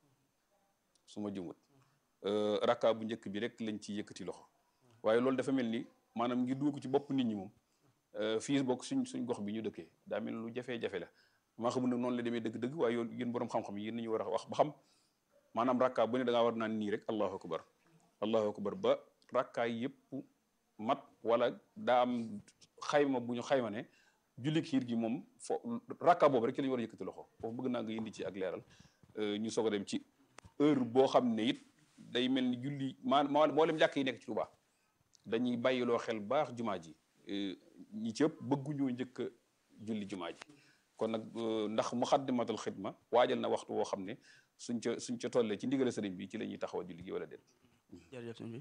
su ma jëmut rakka bu njëkk bi rek lañ ci yëkkati loxo waaye loolu dafa mel ni maanaam ngir dugg ko ci bopp nit ñi moom euh, fii bokk suñ suñ gox bi ñu dëkkee daa mel lu jafee-jafe la maa xamul nag noonu la demee dëgg-dëgg waaye yoon yéen borom xam-xam yi yéen nañu war a wax ba xam maanaam rakka bu ne da ngaa war naan nii rek allahu akbar allahu akbar ba rakka yëpp mat wala daa am xayma bu ñu xayma ne julli xiir gi moom fo rakka boobu rek ci la ñu war a yëkkati loxo foofu bëgg naa nga indi ci ak leeral euh, ñu soog a dem ci heure boo xam ne it day mel ni julli maa maa mboolem jàkk yi nekk ci Tuubaa dañuy bàyyiloo xel baax jumaa ji eh, ñi ci ëpp bëgguñoo njëkk a julli jumaa ji kon nag euh, ndax muxaddamatul xidma waajal na waxtu woo xam ne suñ ca suñ ca tollee ci ndigale sëriñ bi ci la ñuy taxaw a julli gi wala déet jërëjëf sëñ bi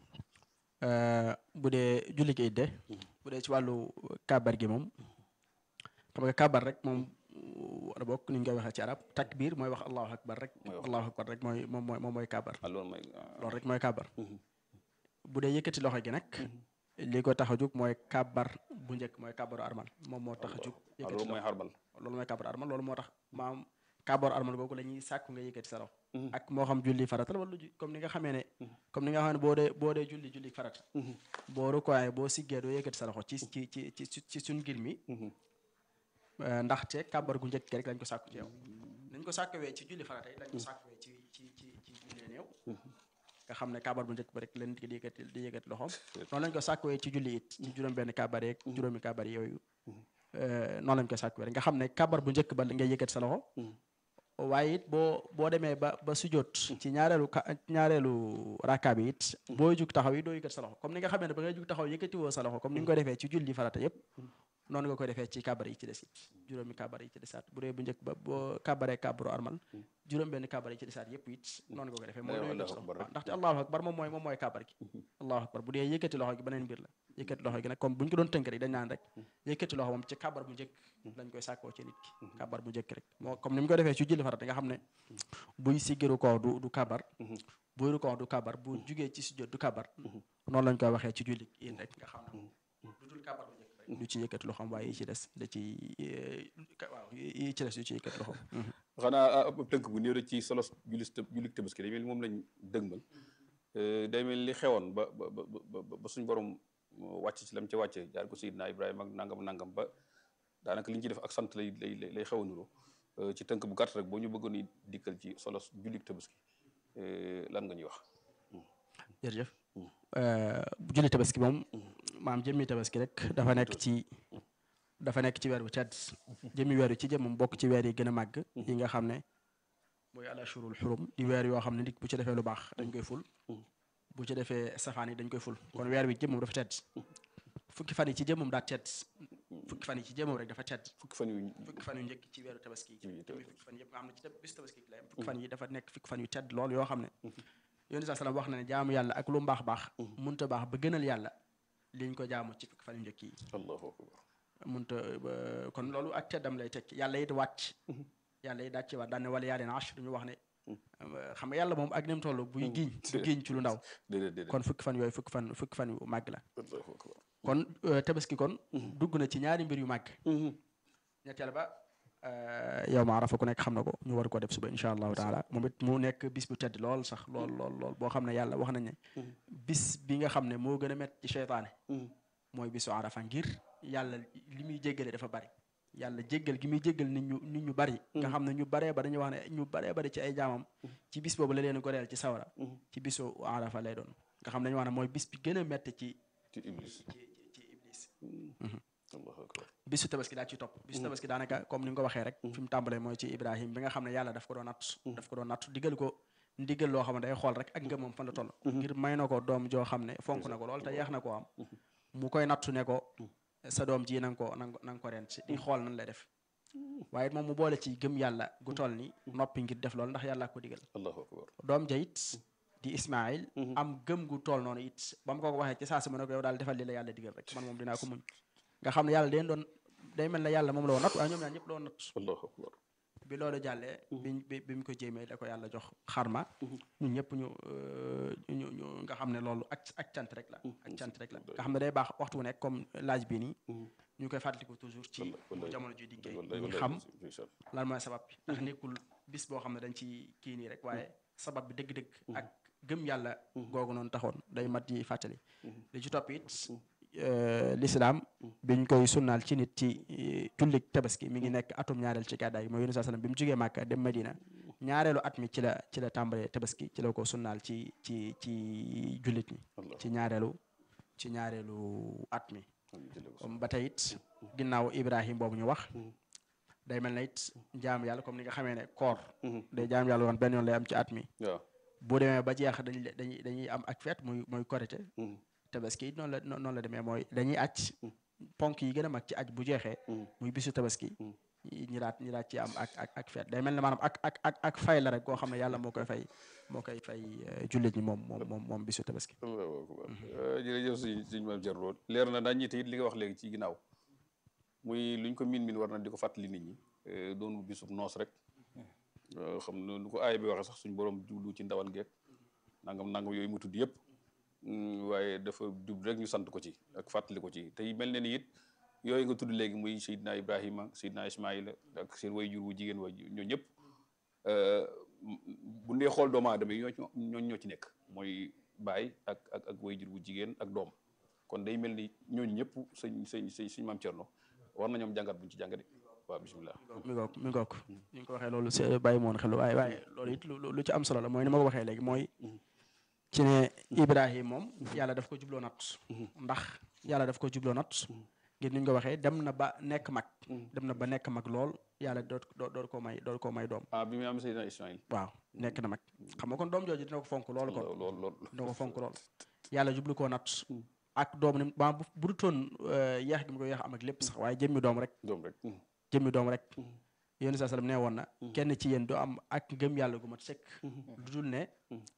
bu dee julli gi it de bu dee ci wàllu kabar gi moom xam nga kabar rek moom wala bokk ni ñu koy waxee ci arab takbir mooy wax allahu akbar rek Mooy wax. allahu akbar rek mooy moom mooy moom mooy kabar ah loolu mooy ah, loolu rek mooy kabar Mhm. bu dee yëkkati loxo gi nag li ko tax a jóg mooy kabar bu njëkk mooy kabaru armal moom moo tax a jóg ah, yëkkati loolu mooy loxo xarbal loolu mooy kabaru armal loolu moo tax maam kabaru armal googu la ñuy sàkku nga yëkkati sa loxo Mhm. ak moo xam julli farata la wala ju- comme ni nga xamee ne comme ni nga xam ne boo dee boo dee julli julli farata boo rukkooyee boo siggee doo yëkkati sa loxo ci ci ci ci ci ci suñ ngir mi Mhm. Euh, ndaxte kàbbar gu njëkk gi rek lañ ko sàkku ci yow nañ ko sàkkawee ci julli farata yi lañ ko sàkkawee ci ci ci ci julli néew nga xam ne kàbbar bu njëkk ba rek leen di yëkkati di yëkkati loxoom noonu lañ ko sàkkawee ci julli it ci juróom benn kàbbar yeeg juróomi kàbbar yooyu euh, noonu lañ ko sàkkawee rek nga xam ne kàbbar bu njëkk ba ngay yëkkati sa loxo waaye it boo boo demee ba ba sujjóot ci ñaareelu ka ñaareelu rakka bi it boo jug taxaw yi doo yëkkati sa loxo comme ni nga xamee ne ba ngay jug taxaw yëkkati woo sa loxo comme ni nga ko defee ci julli farata yépp noonu nga koy defee ci kabar yi ci des it juróomi kabar yi ci desaat bu dee bu njëkk ba boo kabaree kabaru armal juróom benn kabar yi ci desaat yépp it noonu nga koy defee mooy Allahu doo yëkkati sa akbar loxo rek. ndaxte allahu akbar moom mooy moom mooy kabar gi allahu akbar bu dee yëkkati loxo gi beneen mbir la yëkkati loxo gi nag comme bu ñu ko doon tënk rek dañ naan rek yëkkati loxo moom ci kabar bu njëkk lañ koy sàkkoo ci nit ki kabar bu njëkk rek moo comme ni mu ko defee ci julli farata nga xam ne buy siggiru koo du du kabar buy ru koo du kabar bu jugee ci sujjóot du kabar noonu lañ koy waxee ci julli yi rek nga xam ne moom du dul kabar bu njëkk rek du ci yëkkati loxoom waaye yi ci des da ci waaw yi ci des du ci yëkkati loxoom xanaa ab tënk bu néew rek ci solos julis julik tabaski day mel ni moom lañ dëgmal day mel li xewoon ba ba ba ba suñ borom wàcc ci lam ca wàcce jaar ko Seydina Ibrahima ak nangam nangam ba daanaka li ñu ci def ak sant lay lay lay xew a nuroo ci tënk bu gàtt rek boo ñu bëggoon dikkal ci solos julik tabaski lan nga ñuy wax jërëjëf julli tabaski moom maam jëmmi tabaski rek dafa nekk ci dafa nekk ci weer bu tedd jëmmi weer wi ci jëmmam bokk ci weer yi gën a màgg yi nga xam ne mooy al ashurul xurum di weer yoo xam ne nit bu ci defee lu baax dañ koy ful bu ci defee safaan yi dañ koy ful kon weer wi jëmmam dafa tedd fukki fan yi ci jëmmam daa tedd fukki fan yi ci jëmmam rek dafa tedd fukki fan yu fukki fan yu njëkk ci weeru tabaski yi jëmmi fukki fan yëpp nga xam ne ci bis tabaski la fukki fan yi dafa nekk fukki fan yu tedd lool yoo xam ne yónni saa salaam wax na ne jaamu yàlla ak lu mbaax baax munta baax ba gënal yàlla liñ ko jaamu ci fukki fan yu njëkk yi allahu akbar munta kon loolu ak teddam lay tekki yàlla it wàcc yàlla it dàcc waat daan ne wala yaa leen ash duñu wax ne xam nga yàlla moom ak ni mu toll buy giiñ du giiñ ci lu ndaw kon fukki fan yooyu fukki fan fukki fan yu màgg la kon tabaski kon dugg na ci ñaari mbir yu màgg ñetteel ba yow ma arafa ku nekk xam na ko ñu war ko def suba incha allahu taala moom it mu nekk bis bu tedd lool sax lool lool lool boo xam ne yàlla wax nañ ne bis bi nga xam ne moo gën a mett ci seytaane mooy bisu arafa ngir yàlla li muy jéggale dafa bari yàlla jéggal gi muy jéggal nit ñu nit ñu bari nga xam ne ñu baree ba dañuy wax ne ñu baree bari ci ay jaamam ci bis boobu la leen goreel ci sawara ci bisu arafa lay doon nga xam ne dañu wax ne mooy bis bi gën a mett ci ci iblis ci iblis bisu tabaski daa ci topp bisu tabaski daanaka comme ni nga ko waxee rek fi mu tàmbalee mooy ci ibrahim bi nga xam ne yàlla daf ko doon natt daf ko doon natt digal ko ndigal loo xam ne day xool rek ak ngëmam fan la toll ngir may na ko doom joo xam ne fonk na ko lool te yeex na koo am mu koy nattu ne ko sa doom ji na nga ko na nga ko rent di xool nan lay def waaye moom mu boole ci gëm yàlla gu toll ni noppi ngir def loolu ndax yàlla ko digal allahu akbar doom ja it di ismail am gëm gu toll noonu it ba mu ko waxee ci saa si mu ne ko yow daal defal li la yàlla digal rek man moom dinaa ko muñ nga xam ne yàlla den doon day mel ne yàlla moom la woon natt waaye ñoom ñaar ñëpp la woon natt allahu akbar bi loolu jàllee biñ bi bi mu ko jéemee da ko yàlla jox xarma ñun ñëpp ñu ñu ñu nga xam ne loolu ak ak cant rek la ak cant rek la nga xam ne day baax waxtu wu nekk comme laaj bii nii ñu koy fàttaliku toujours ci bu jamono ji diggéey ñu xam lan mooy sabab bi ndax nekkul bis boo xam ne dañ ci kii nii rek waaye sabab bi dëgg-dëgg ak gëm yàlla googu noonu taxoon day mat yi fàttali li ci topp it l'islam biñ koy sunnaal ci nit ci jullik tabaski mi ngi nekk atum ñaareel ci gàddaay gi mooy yunus sallam bi mu jógee Màkka dem Medina ñaareelu at mi ci la ci la tàmbalee tabaski ci la ko sunnaal ci ci ci jullit ñi ci ñaareelu ci ñaareelu at mi comme ba tey it ginnaaw Ibrahim boobu ñu wax day mel na it jaam yàlla comme ni nga xamee ne koor day jaam yàlla woon benn yoon lay am ci at mi bu demee ba jeex dañuy dañuy dañuy am ak feet muy mooy korite tabaski it noonu la noonu la demee mooy dañuy aj ponk yi gën a mag ci aj bu jeexee muy bisu tabaski ñi daat ñi daat ci am ak ak ak feet day mel ne maanaam ak ak ak ak fay la rek koo xam ne yàlla moo koy fay moo koy fay jullit ñi moom moom moom moom bisu tabaski allahu akbar jërëjëf suñ suñ maam Thierno leer na daañ ñite it li nga wax léegi ci ginnaaw muy luñ ko min min war na di ko fàttali nit ñi doonul bisub noos rek xam na nu ko aay bi waxee sax suñ borom jublu ci ndawal geek nangam nangam yooyu mu tudd yëpp waaye dafa jub rek ñu sant ko ci ak fàttali ko ci tey mel ne ni it yooyu nga tudd léegi muy Seydina Ibrahima Seydina Ismaïla ak seen way jur wu jigéen way ñoo ñëpp bu ndee xool doomu aadama yi ñoo ñoo ñoo ci nekk mooy baay ak ak ak way jur wu jigéen ak doom kon day mel ni ñooñu ñëpp sëñ sëñ sëñ suñ maam Thierno war na ñoom jàngat buñ ci jàngate waaw bisimilah. mi ngoog mi ngoog ni nga ko waxee loolu c'est bàyyi moon xel waaye waaye loolu it lu ci am solo la mooy ni ma ko waxee léegi mooy ci ne Ibrahim moom yàlla daf ko jubloo nat ndax yàlla daf ko jubloo nat ngir ni ñu ko waxee dem na ba nekk mag dem na ba nekk mag lool yàlla doot doot ko may doot ko may doom ah bi muy am Seydina Ismaïl waaw nekk na mag xam nga kon doom jooju dina ko fonk loolu kon lool lool dina ko fonk lool yàlla jublu koo nat ak doom ni ba bu dutoon yeex gi mu ko yeex am ak lépp sax waaye jëmmi doom rek doom rek jëmmi doom rek yéen saa sallam nee woon na kenn ci yéen du am ak ngëm yàlla gu mat sëkk lu dul ne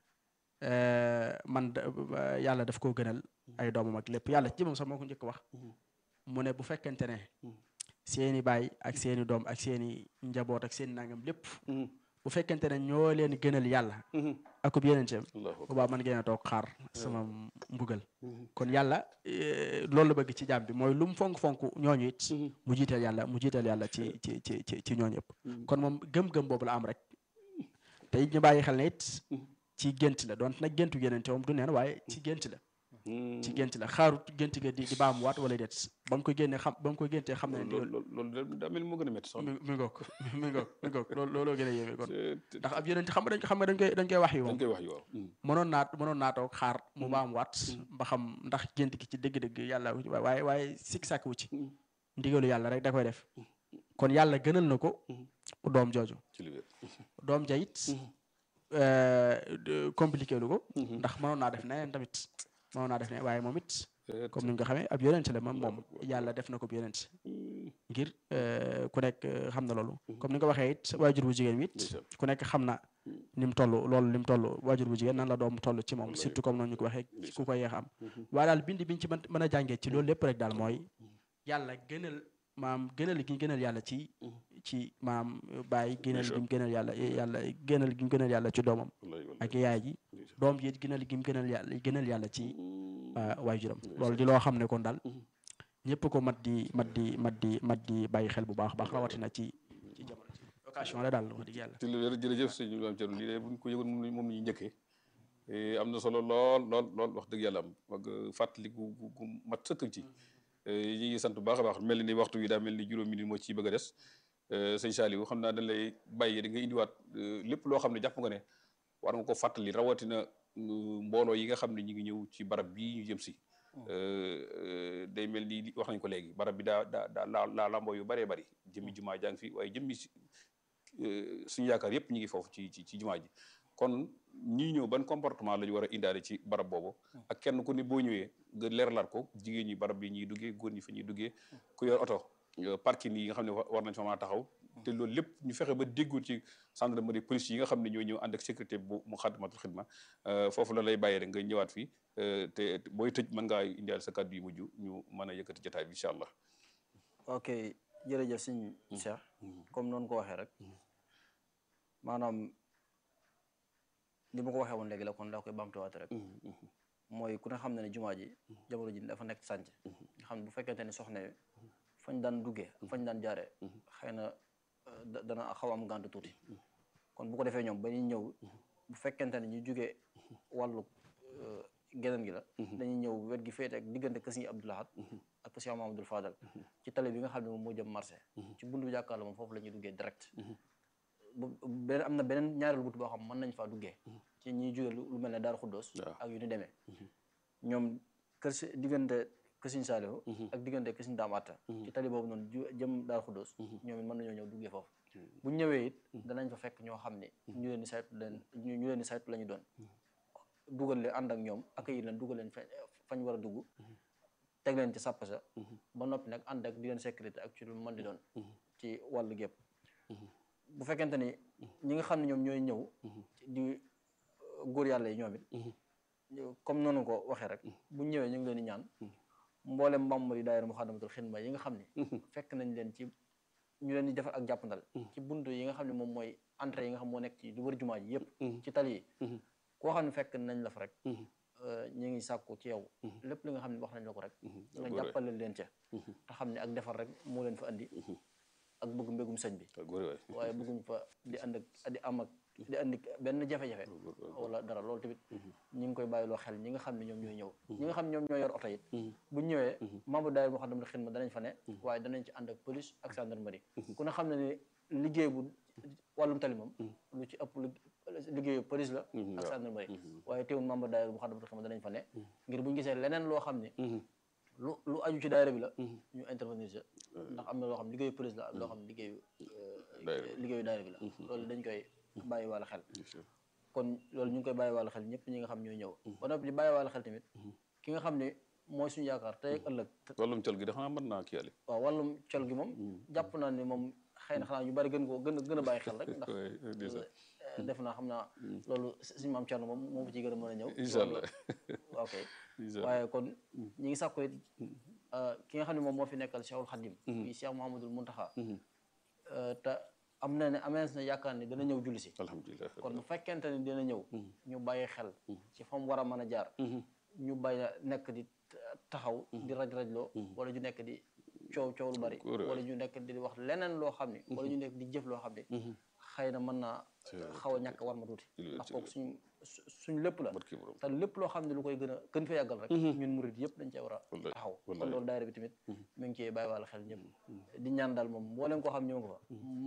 man yàlla daf koo gënal ay doomam ak lépp yàlla ci moom sax moo ko njëkk wax mu ne bu fekkente ne seeni baay ak seeni doom ak seeni njaboot ak seeni nangam lépp bu fekkente ne ñoo leen gënal yàlla akub yeneenteem allahu akbar boobaa mën ngeen a toog xaar sama mbugal kon yàlla eh, loolu la bëgg ci jaam bi mooy lu mu fonk-fonk ñooñu it mu jiiteel yàlla mu jiiteel yàlla ci ci ci ci ci ñooñu yëpp kon moom gëm-gëm boobu la am rek te it ñu bàyyi xel ne it ci gént la donte nag géntu yenente moom du neen waaye ci gént la ci gént la xaarut gént ga di di baamuwaat wala déet ba mu ko génnee xam ba mu ko géntee xam ne loolu loolu loolu daa mel ni moo gën a métti sax mi mi ngoog mi ngoog mi ngoog loolu looloo gën a yéeme kon te- ndax ab yeneen xam nga dañ xam nga dañ koy dañ koy wax yi dañ moom koy wax yu waaw mënoon naa mënoon naa toog xaar mu baamuwaat ba xam ndax gént gi ci dëgg-dëgg yàlla waaye waaye sikk sàkk wu ci ndigalu yàlla rek da koy def kon yàlla gënal na ko doom jooju ci li wér doom ja it compliqué lu ko ndax mënoon naa def neneen tamit mënoon naa def ne waaye moom it comme ni nga ko xamee ab yonent la moom moom yàlla def na ko ab yonent ngir eh, ku nekk eh, xam na loolu comme ni nga ko waxee it waajur bu jigéen wi it Ndeysaan. ku nekk xam na ni mu toll loolu ni mu toll waajur bu jigéen nan la doom toll ci moom surtout comme noonu ñu ko waxee ku ko yeex a am waaye daal bind biñ ci mën mën a jàngee ci loolu lépp rek daal mooy yàlla gënal maam gënal gi ñu gënal yàlla ci ci maam bàyyi gënal gi mu gënal yàlla yàlla gënal gi mu gënal yàlla ci doomam wallahi wallahi ak yaay ji doom ji it gënal gi mu gënal yàlla gënal yàlla ci waajuram loolu di loo xam ne kon daal ñëpp ko mat di mat di mat di mat di bàyyi xel bu baax a baax rawatina ci ci jamono ci occasion la daal wax dëgg yàlla ci li wér jërëjëf sëñ Maam Thierno lii de buñ ko yëgoon moom la moom la ñuy njëkkee Eh, am na solo lool lool lool wax dëgg yàlla am ak fàttali gu gu gu mat sëkk ci Eh, ñu ngi sant bu baax a baax mel ni waxtu wi daa mel ni juróom minute moo ci bëgg a des Eh, sëñ Saliou xam naa dañ lay bàyyi da nga indiwaat eh, lépp loo xam ne jàpp nga ne war nga ko fàttali rawatina mm, mbooloo yi nga xam ne ñu ngi ñëw ci barab bii ñu jëm si Eh, eh, day mel ni li- wax nañ ko léegi barab bi daa daa daa laa laa lamboo yu bëree bëri jëmmi jumaa jàng fi waaye jëmmi si eh, suñu yaakaar yëpp ñu ngi foofu ci ci ci jumaa ji kon ñii ñëw ban comportement la ñu war a indaale ci barab boobu ak kenn ku ne boo ñëwee nga leeralaat ko jigéen ñi barab bi ñuy duggee góor ñi fa ñuy duggee ku yor oto euh, parking yi nga xam ne wa- war nañ fa mën a taxaw te loolu lépp ñu fexe ba déggoo ci gendarmerie police yi nga xam ne ñoo ñëw ànd ak sécurité bu mu xadmatul xidma euh, foofu la lay bàyyee rek nga ñëwaat fii euh, te te booy tëj mën ngaa indaale sa kàddu yu mujj ñu mën a yëkkati jotaay bi incha allah ok jërëjëf sëñ Cheikh comme noonu ko waxee rek maanaam li ma ko waxee woon léegi la kon daa koy bamtuwaat rek mooy ku ne xam ne ne jumaa ji jamono ji dafa nekk sànc nga xam ne bu fekkente ni soxna yi fañ daan duggee ak fañ daan jaaree xëy na euh, da- dana xaw a am gànt tuuti kon bu ko defee ñoom ba ñuy ñëw bu fekkente ne ñu jugee wàllu euh, geneen gi la dañuy ñëw wet gi féete ak diggante kër Sëñ Abdou Lahad ak kër Sëñ Mamadou Fadal ci tali bi nga xam ne moom moo jëm marché ci buntu bi jàkkaarloo moom foofu la ñuy duggee direct bu beneen am na beneen ñaareelu but boo xam mën nañ faa duggee ci ñuy jóge lu lu mel ne Daaru Xuddoos Waaw. ak yu ni demee ñoom kër si diggante kër Sëñ Saalihu ak diggante kër Sëñ Daam Atta ci tali boobu noonu ju- jëm Daaru Xuddoos ñoom it mën nañoo ñëw duggee foofu bu ñu ñëwee it danañ fa fekk ñoo xam ne ñu leen di saytu leen ñu ñu leen di saytu la ñu doon dugal leen ànd ak ñoom accueillir leen dugal leen fa fañ war a dugg teg leen ci sàpp sa ba noppi nag ànd ak di leen sécurité ak ci lu mën di doon ci wàllu gépp bu fekkente ni ñi nga xam ne ñoom ñooy ñëw di góor yàlla yi ñoom it ñu- comme noonu ko waxee rek bu ñëwee ñu ngi leen di ñaan mboolem membre yi daayira Muxaddamatul Xidma yi nga xam ne fekk nañ leen ci ñu leen di defal ak jàppandal ci buntu yi nga xam ne moom mooy entrée yi nga xam moo nekk ci lu wër jumaa ji yëpp ci tali yi koo xam ne fekk nañ la fa rek ñu ngi sàkku ci yow lépp li nga xam ne wax nañ la ko rek nga jàppale leen ca te xam ne ak defar rek moo leen fa andi ak bëgg mbégum sëñ bi waaw góor waay waaye bëgguñ fa di ànd ak di am ak di andi benn jafe-jafe wala dara loolu tamit ñi ngi koy bàyyiloo xel ñi nga xam ne ñoom ñooy ñëw ñi nga xam ne ñoom ñoo yor oto it buñ ñëwee membre daayira Muxaddamatul Xidma danañ fa ne waaye danañ ci ànd ak police ak gendarmerie ku ne xam ne ni liggéey bu wàllum tali moom lu ci ëpp lu liggéeyu police la ak gendarmerie waaye teewul membre daayira Muxaddamatul Xidma danañ fa ne ngir buñ gisee leneen loo xam ne lu lu aju ci daayira bi la ñu intervenir ci ndax am na loo xam liggéeyu police la am loo xam liggéeyu liggéeyu daayira bi la loolu dañ koy bàyyi wàlla xel kon loolu ñu ngi koy bàyyi wàlla xel ñëpp ñi nga xam ñooy ñëw ba noppi di bàyyi wàlla xel tamit ki nga xam ne mooy suñu yaakaar tey ak ëllëg wàllum col gi dafa mën naa kii yàlla waaw wàllum col gi moom jàpp naa ni moom xëy na xanaa ñu bari gën koo gën a gën a bàyyi xel rek ndax def naa xam naa loolu suñu maam Thierno moom moom ci gën a mën a ñëw incha allah ok waaye kon ñi ngi sàkku it ki nga xam ne moom moo fi nekkal Cheikhul Khadim yi Cheikh Mouhamadoul Mountakha te am na ne amees na yaakaar ne dana ñëw julli si alhamdulilah kon bu fekkente ne dina ñëw ñu bàyyi xel ci fa mu war a mën a jaar ñu bàyyi nekk di taxaw di raj-rajloo wala ñu nekk di coow coow lu bari wala ñu nekk di wax leneen loo xam ne wala ñu nekk di jëf loo xam ne xëy na mën naa xaw a ñàkk war ma tuuti ndax kooku suñ suñ lépp la te lépp loo xam ne lu koy gën a gën fa yàggal rek ñun murid yëpp dañ cee war a taxaw kon loolu daayira bi tamit mi ngi ciy bàyyi wàlla xel ñëpp di ñaan daal moom mbooleem koo xam ñëw nga fa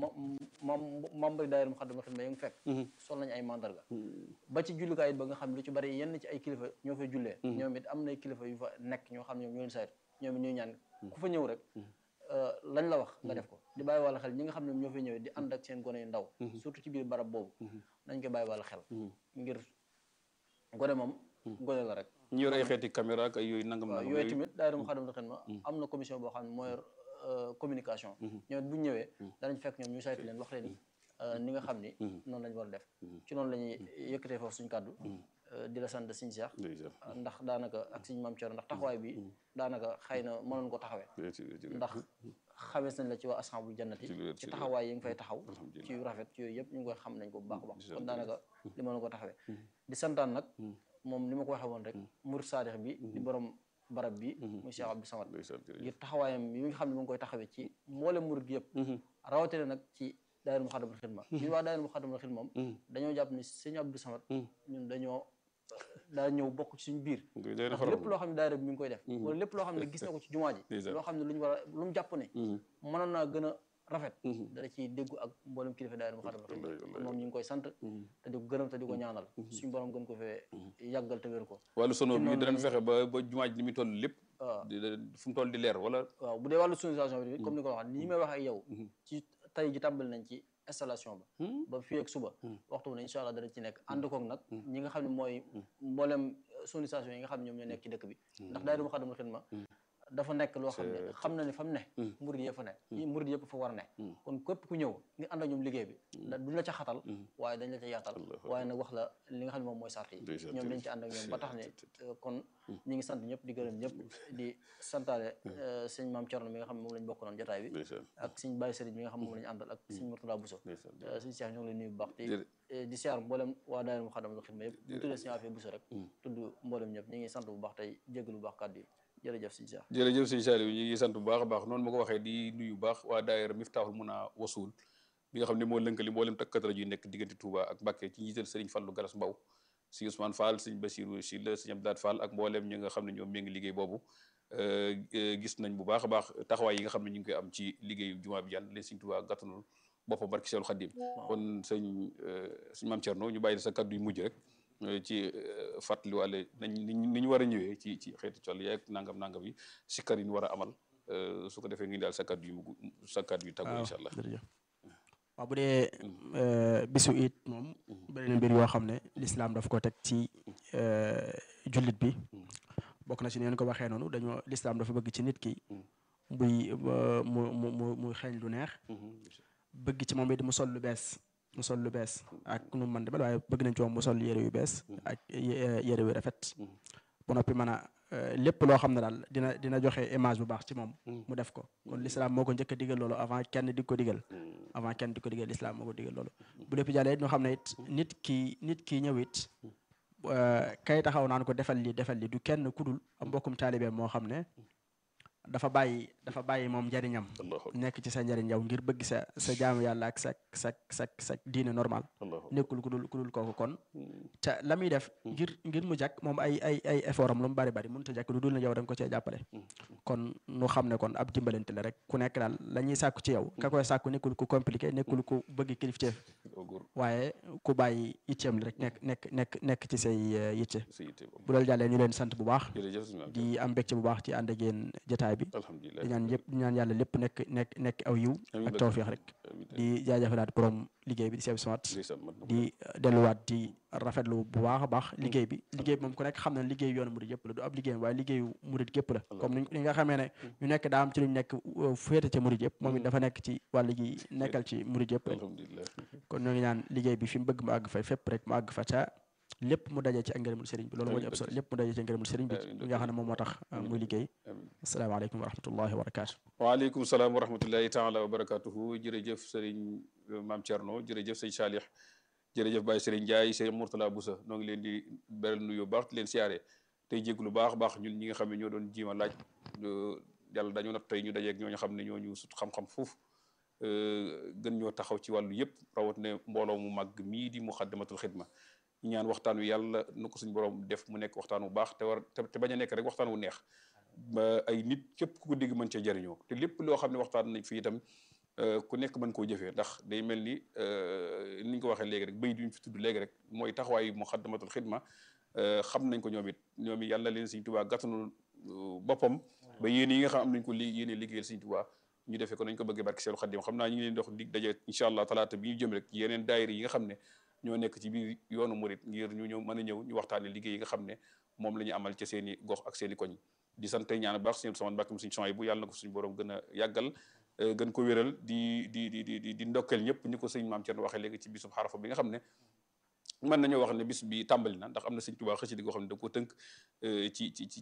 ma membre daayira mu xaddama xidma ya nga fekk sol nañu ay mandarga ba ci jullikaay it ba nga xam ne lu ci bari yenn ci ay kilifa ñoo fay jullee ñoom it am na kilifa yu fa nekk ñoo xam ne ñoom ñoo leen sayt ñoom it ñuy ñaan ku fa ñëw rek lañ la wax nga def ko di bàyyi wàlla xel ñi nga xam ne ñoo fay ñëwee di ànd ak seen gone yu ndaw surtout ci biir barab boobu nañ ko bàyyi wàlla xel ngir gone moom gone la rek ñu yor ay xeeti caméra ak ay yooyu nangam waaw nangam yooyu tamit daayira Moukhaddamatoul Khidma am na commission boo xam ne moo yor communication ñoom it bu ñu ñëwee danañ fekk ñoom ñu saytu leen wax leen ni nga xam ni noonu lañ war a def ci noonu la ñuy yëkkatee foofu suñu kàddu di la sant Sëñ Cheikh ndax daanaka ak Sëñ Maam Thierno ndax taxawaay bi daanaka xëy na mënoon ko taxawee ndax xawees nañ la ci waa ashabul jannati ci taxawaay yi nga fay taxaw ci yu rafet ci yooyu yëpp ñu ngi koy xam nañ ko bu baax a baax kon daanaka li mënoon ko taxawee di santaan nag moom ni ma ko waxee woon rek murid saadix bi di borom barab bi muy Cheikh Abdou Samad ngir taxawaayam yi nga xam ne mu ngi koy taxawee ci mboole murid yëpp rawatina nag ci daayira Moukhaddamatoul Khidma ñun waa daayira Moukhaddamatoul Khidma moom dañoo jàpp ni sëñ Abdou Samad ñun dañoo daa ñëw bokk ci suñu biir ndax lépp loo xam ne daayira bi mi ngi koy def wala lépp loo xam ne gis na ko ci jumaa ji loo xam ne lu ñu war a lu mu jàpp ne mënoon naa gën a rafet dana ciy déggu ak mboolem kilifa daayira Moukhaddamatoul Khidma moom ñu ngi koy sant te di ko gërëm te di ko ñaanal suñu borom gën ko fee yàggal te wér ko wàllu sono bi danañ fexe ba ba jumaa ji ni muy toll lépp waaw fu mu toll di leer wala waaw bu dee wàllu sonorisation bi comme ni ko waxee nii may wax ak yow ci tey ji tàmbali nañ ci installation ba ba fii ak suba waxtu bu ne incha allah dana ci nekk ànd koog nag ñi nga xam ne mooy mboolem sonorisation yi nga xam ne ñoom ñoo nekk ci dëkk bi ndax daayira Moukhaddamatoul Khidma dafa nekk loo xam ne xam na ne fa mu ne murid yëpp fa ne murid yëpp fa war a ne kon képp ku ñëw nga ànd ak ñoom liggéey bi da duñ la ca xatal waaye dañ la ca yaatal waaye nag wax la li nga xam ne moom mooy sart yi ñoom dañ ci ànd ak ñoom ba tax ne kon ñi ngi sant ñëpp di gërëm ñëpp di santaale sëñ maam Thierno mi nga xam ne moom lañ bokk noonu jotaay bi ak sëñ Baye Serigne mi nga xam ne moom lañu àndal ak sëñ Mourtada Bousso sëñ Cheikh ñoo ngi lay nuyu bu baax te di siyaar mboolem waa daayira Moukhaddamatoul Khidma yëpp bu tuddee sëñ Afia Bousso rek tudd mboolem ñëpp ñi ngi sant bu baax tey jéggalu bu baax kàddu yi jërëjëf sëñ Cheikh jërëjëf sëñ Saliou ñu ngi sant bu baax a baax noonu ma ko waxee di nuyu baax waa daayira Miftahul Muna Wasul bi nga xam ne moo lënkali mboolem takkat rajo yi nekk diggante Touba ak Mbacké ci njiital Serigne Fallou Galas Mbaw si Ousmane Fall sëñ Bassirou si la sëñ Abdou Fall ak mboolem ñi nga xam ne ñoom mi ngi liggéey boobu gis nañ bu baax a baax taxawaay yi nga xam ne ñu ngi koy am ci liggéeyu jumaa bi yàlla leen sëñ Touba gàttanul boppam barki Seexul Xaddim kon sëñ sëñ Maam Thierno ñu bàyyi sa kaddu yu mujj rek ci fàttaliwaale nañ ni ñu war a ñëwee ci ci xeeti col yeeg nangam nangam yi sikkar yi ñu war a amal su ko defee ngi daal sa kaddu yu mugg sa kaddu yu tàggoo incha allah jërëjëf waaw bu dee bisu it moom bëri na mbir yoo xam ne lislaam daf ko teg ci jullit bi bokk na ci neen ko waxee noonu dañoo lislaam dafa bëgg ci nit ki buy mu mu mu muy xeeñ lu neex bëgg ci moom it mu sol lu bees mu sol lu bees ak nu man demel waaye bëgg nañ ci moom mu sol yére yu bees ak yére yu rafet ba noppi mën a lépp loo xam ne daal dina dina joxe image bu baax ci moom mu def ko kon l'islam moo ko njëkk a digal loolu avant kenn di ko digal avant kenn di ko digal l'islam moo ko digal loolu bu lépp jàllee ñu xam ne it nit ki nit ki ñëw it kay taxaw naan ko defal li defal li du kenn kudul am mbokkum taalibe moo xam ne dafa bàyyi dafa bàyyi moom njariñam nekk ci sa njariñ yow ngir bëgg sa sa jaamu yàlla ak sa sa sa sa diine normal nekkul ku dul ku dul kooku kon te la muy def ngir ngir mu jàkk moom ay ay ay effort am lu mu bari bari mënut a jàkk lu dul na yow da nga ko cee jàppale kon nu xam ne kon ab dimbalante la rek ku nekk daal la ñuy sàkku ci yow ka koy sàkku nekkul ku compliqué nekkul ku bëgg kilifteef waaye ku bàyyi itteem li rek nekk nekk nekk nekk ci say yitte bu loolu jàllee ñu leen sant bu baax di am mbégte bu baax ci ànd ak yéen jotaay bi di ñaan yëpp di ñaan yàlla lépp nekk nekk nekk aw yiw ak tawfiix rek di jaajëfalaat borom liggéey bi di Sëñ Samat di delluwaat di rafetlu bu baax a baax liggéey bi liggéey bi moom ku nekk xam na liggéey yoonu murid yëpp la du ab liggéey waaye liggéeyu murid gépp la comme ni nga xamee ne ñu nekk daa am ci lu ñu nekk féete ci murid yëpp moom it dafa nekk ci wàll gi nekkal ci murid yëpp rek kon ñoo ngi ñaan liggéey bi fi mu bëgg mu àgg fay fépp rek mu àgg fa ca lépp mu dajee ci ak ngërëmul sëriñ bi loolu moo ñu ëpp solo lépp mu dajee ci ngërëmul sëriñ bi li nga xam ne moom moo tax muy liggéey asalaamaaleykum wa rahmatullahi wa barakaatu waaleykum salaam wa rahmatullahi taala wa barakatuhu jërëjëf sëriñ maam Thierno jërëjëf sëñ Salih jërëjëf Baye Serigne Ndiaye sëñ Mourtala Boussa noo ngi leen di beral nuyu baax di leen siyaare tey jéglu baax baax ñun ñi nga xam ne ñoo doon jiima laaj yàlla dañoo nat tey ñu dajeeg ñooñu xam ne ñoo ñu sut xam-xam foofu gën ñoo taxaw ci wàllu yëpp rawat ne mbooloo mu màgg mii di muxaddamatul xidma ñu ñaan waxtaan wi yàlla nu ko suñu borom def mu nekk waxtaan wu baax te war te bañ a nekk rek waxtaan wu neex ba ay nit képp ku ko dégg mën cee jariñoo te lépp loo xam ne waxtaan nañ fi itam ku nekk mën koo jëfee ndax day mel ni ni ñu ko waxee léegi rek bay duñ fi tudd léegi rek mooy taxawaayu muxaddamatul xidma xam nañ ko ñoom it ñoom it yàlla leen Sëñ Tuubaa gàttanu boppam ba yéen yi nga xam am nañ ko li yéene liggéeyal Sëñ Tuubaa ñu defee ko nañ ko bëggee barke Seexul Xadiim xam naa ñu ngi leen dox dig daje incha allah talaata bi ñu jëm rek yeneen daayira yi nga xam ne ñoo nekk ci biir yoonu murit ngir ñu ñëw mën a ñëw ñu waxtaane liggéey yi nga xam ne moom la ñu amal ca seen i gox ak seen i koñ di sant ñaan baax seen sama mbàkkam suñu son yi bu yàlla na ko suñu borom gën a yàggal gën ko wéral di di di di di ndokkeel ñëpp ñu ko sëñ maam Thierno waxee léegi ci bisub xarafa bi nga xam ne mën nañoo wax ne bis bi tàmbali na ndax am na sëñ Tuubaa xëcc di goo xam ne da ko tënk ci ci ci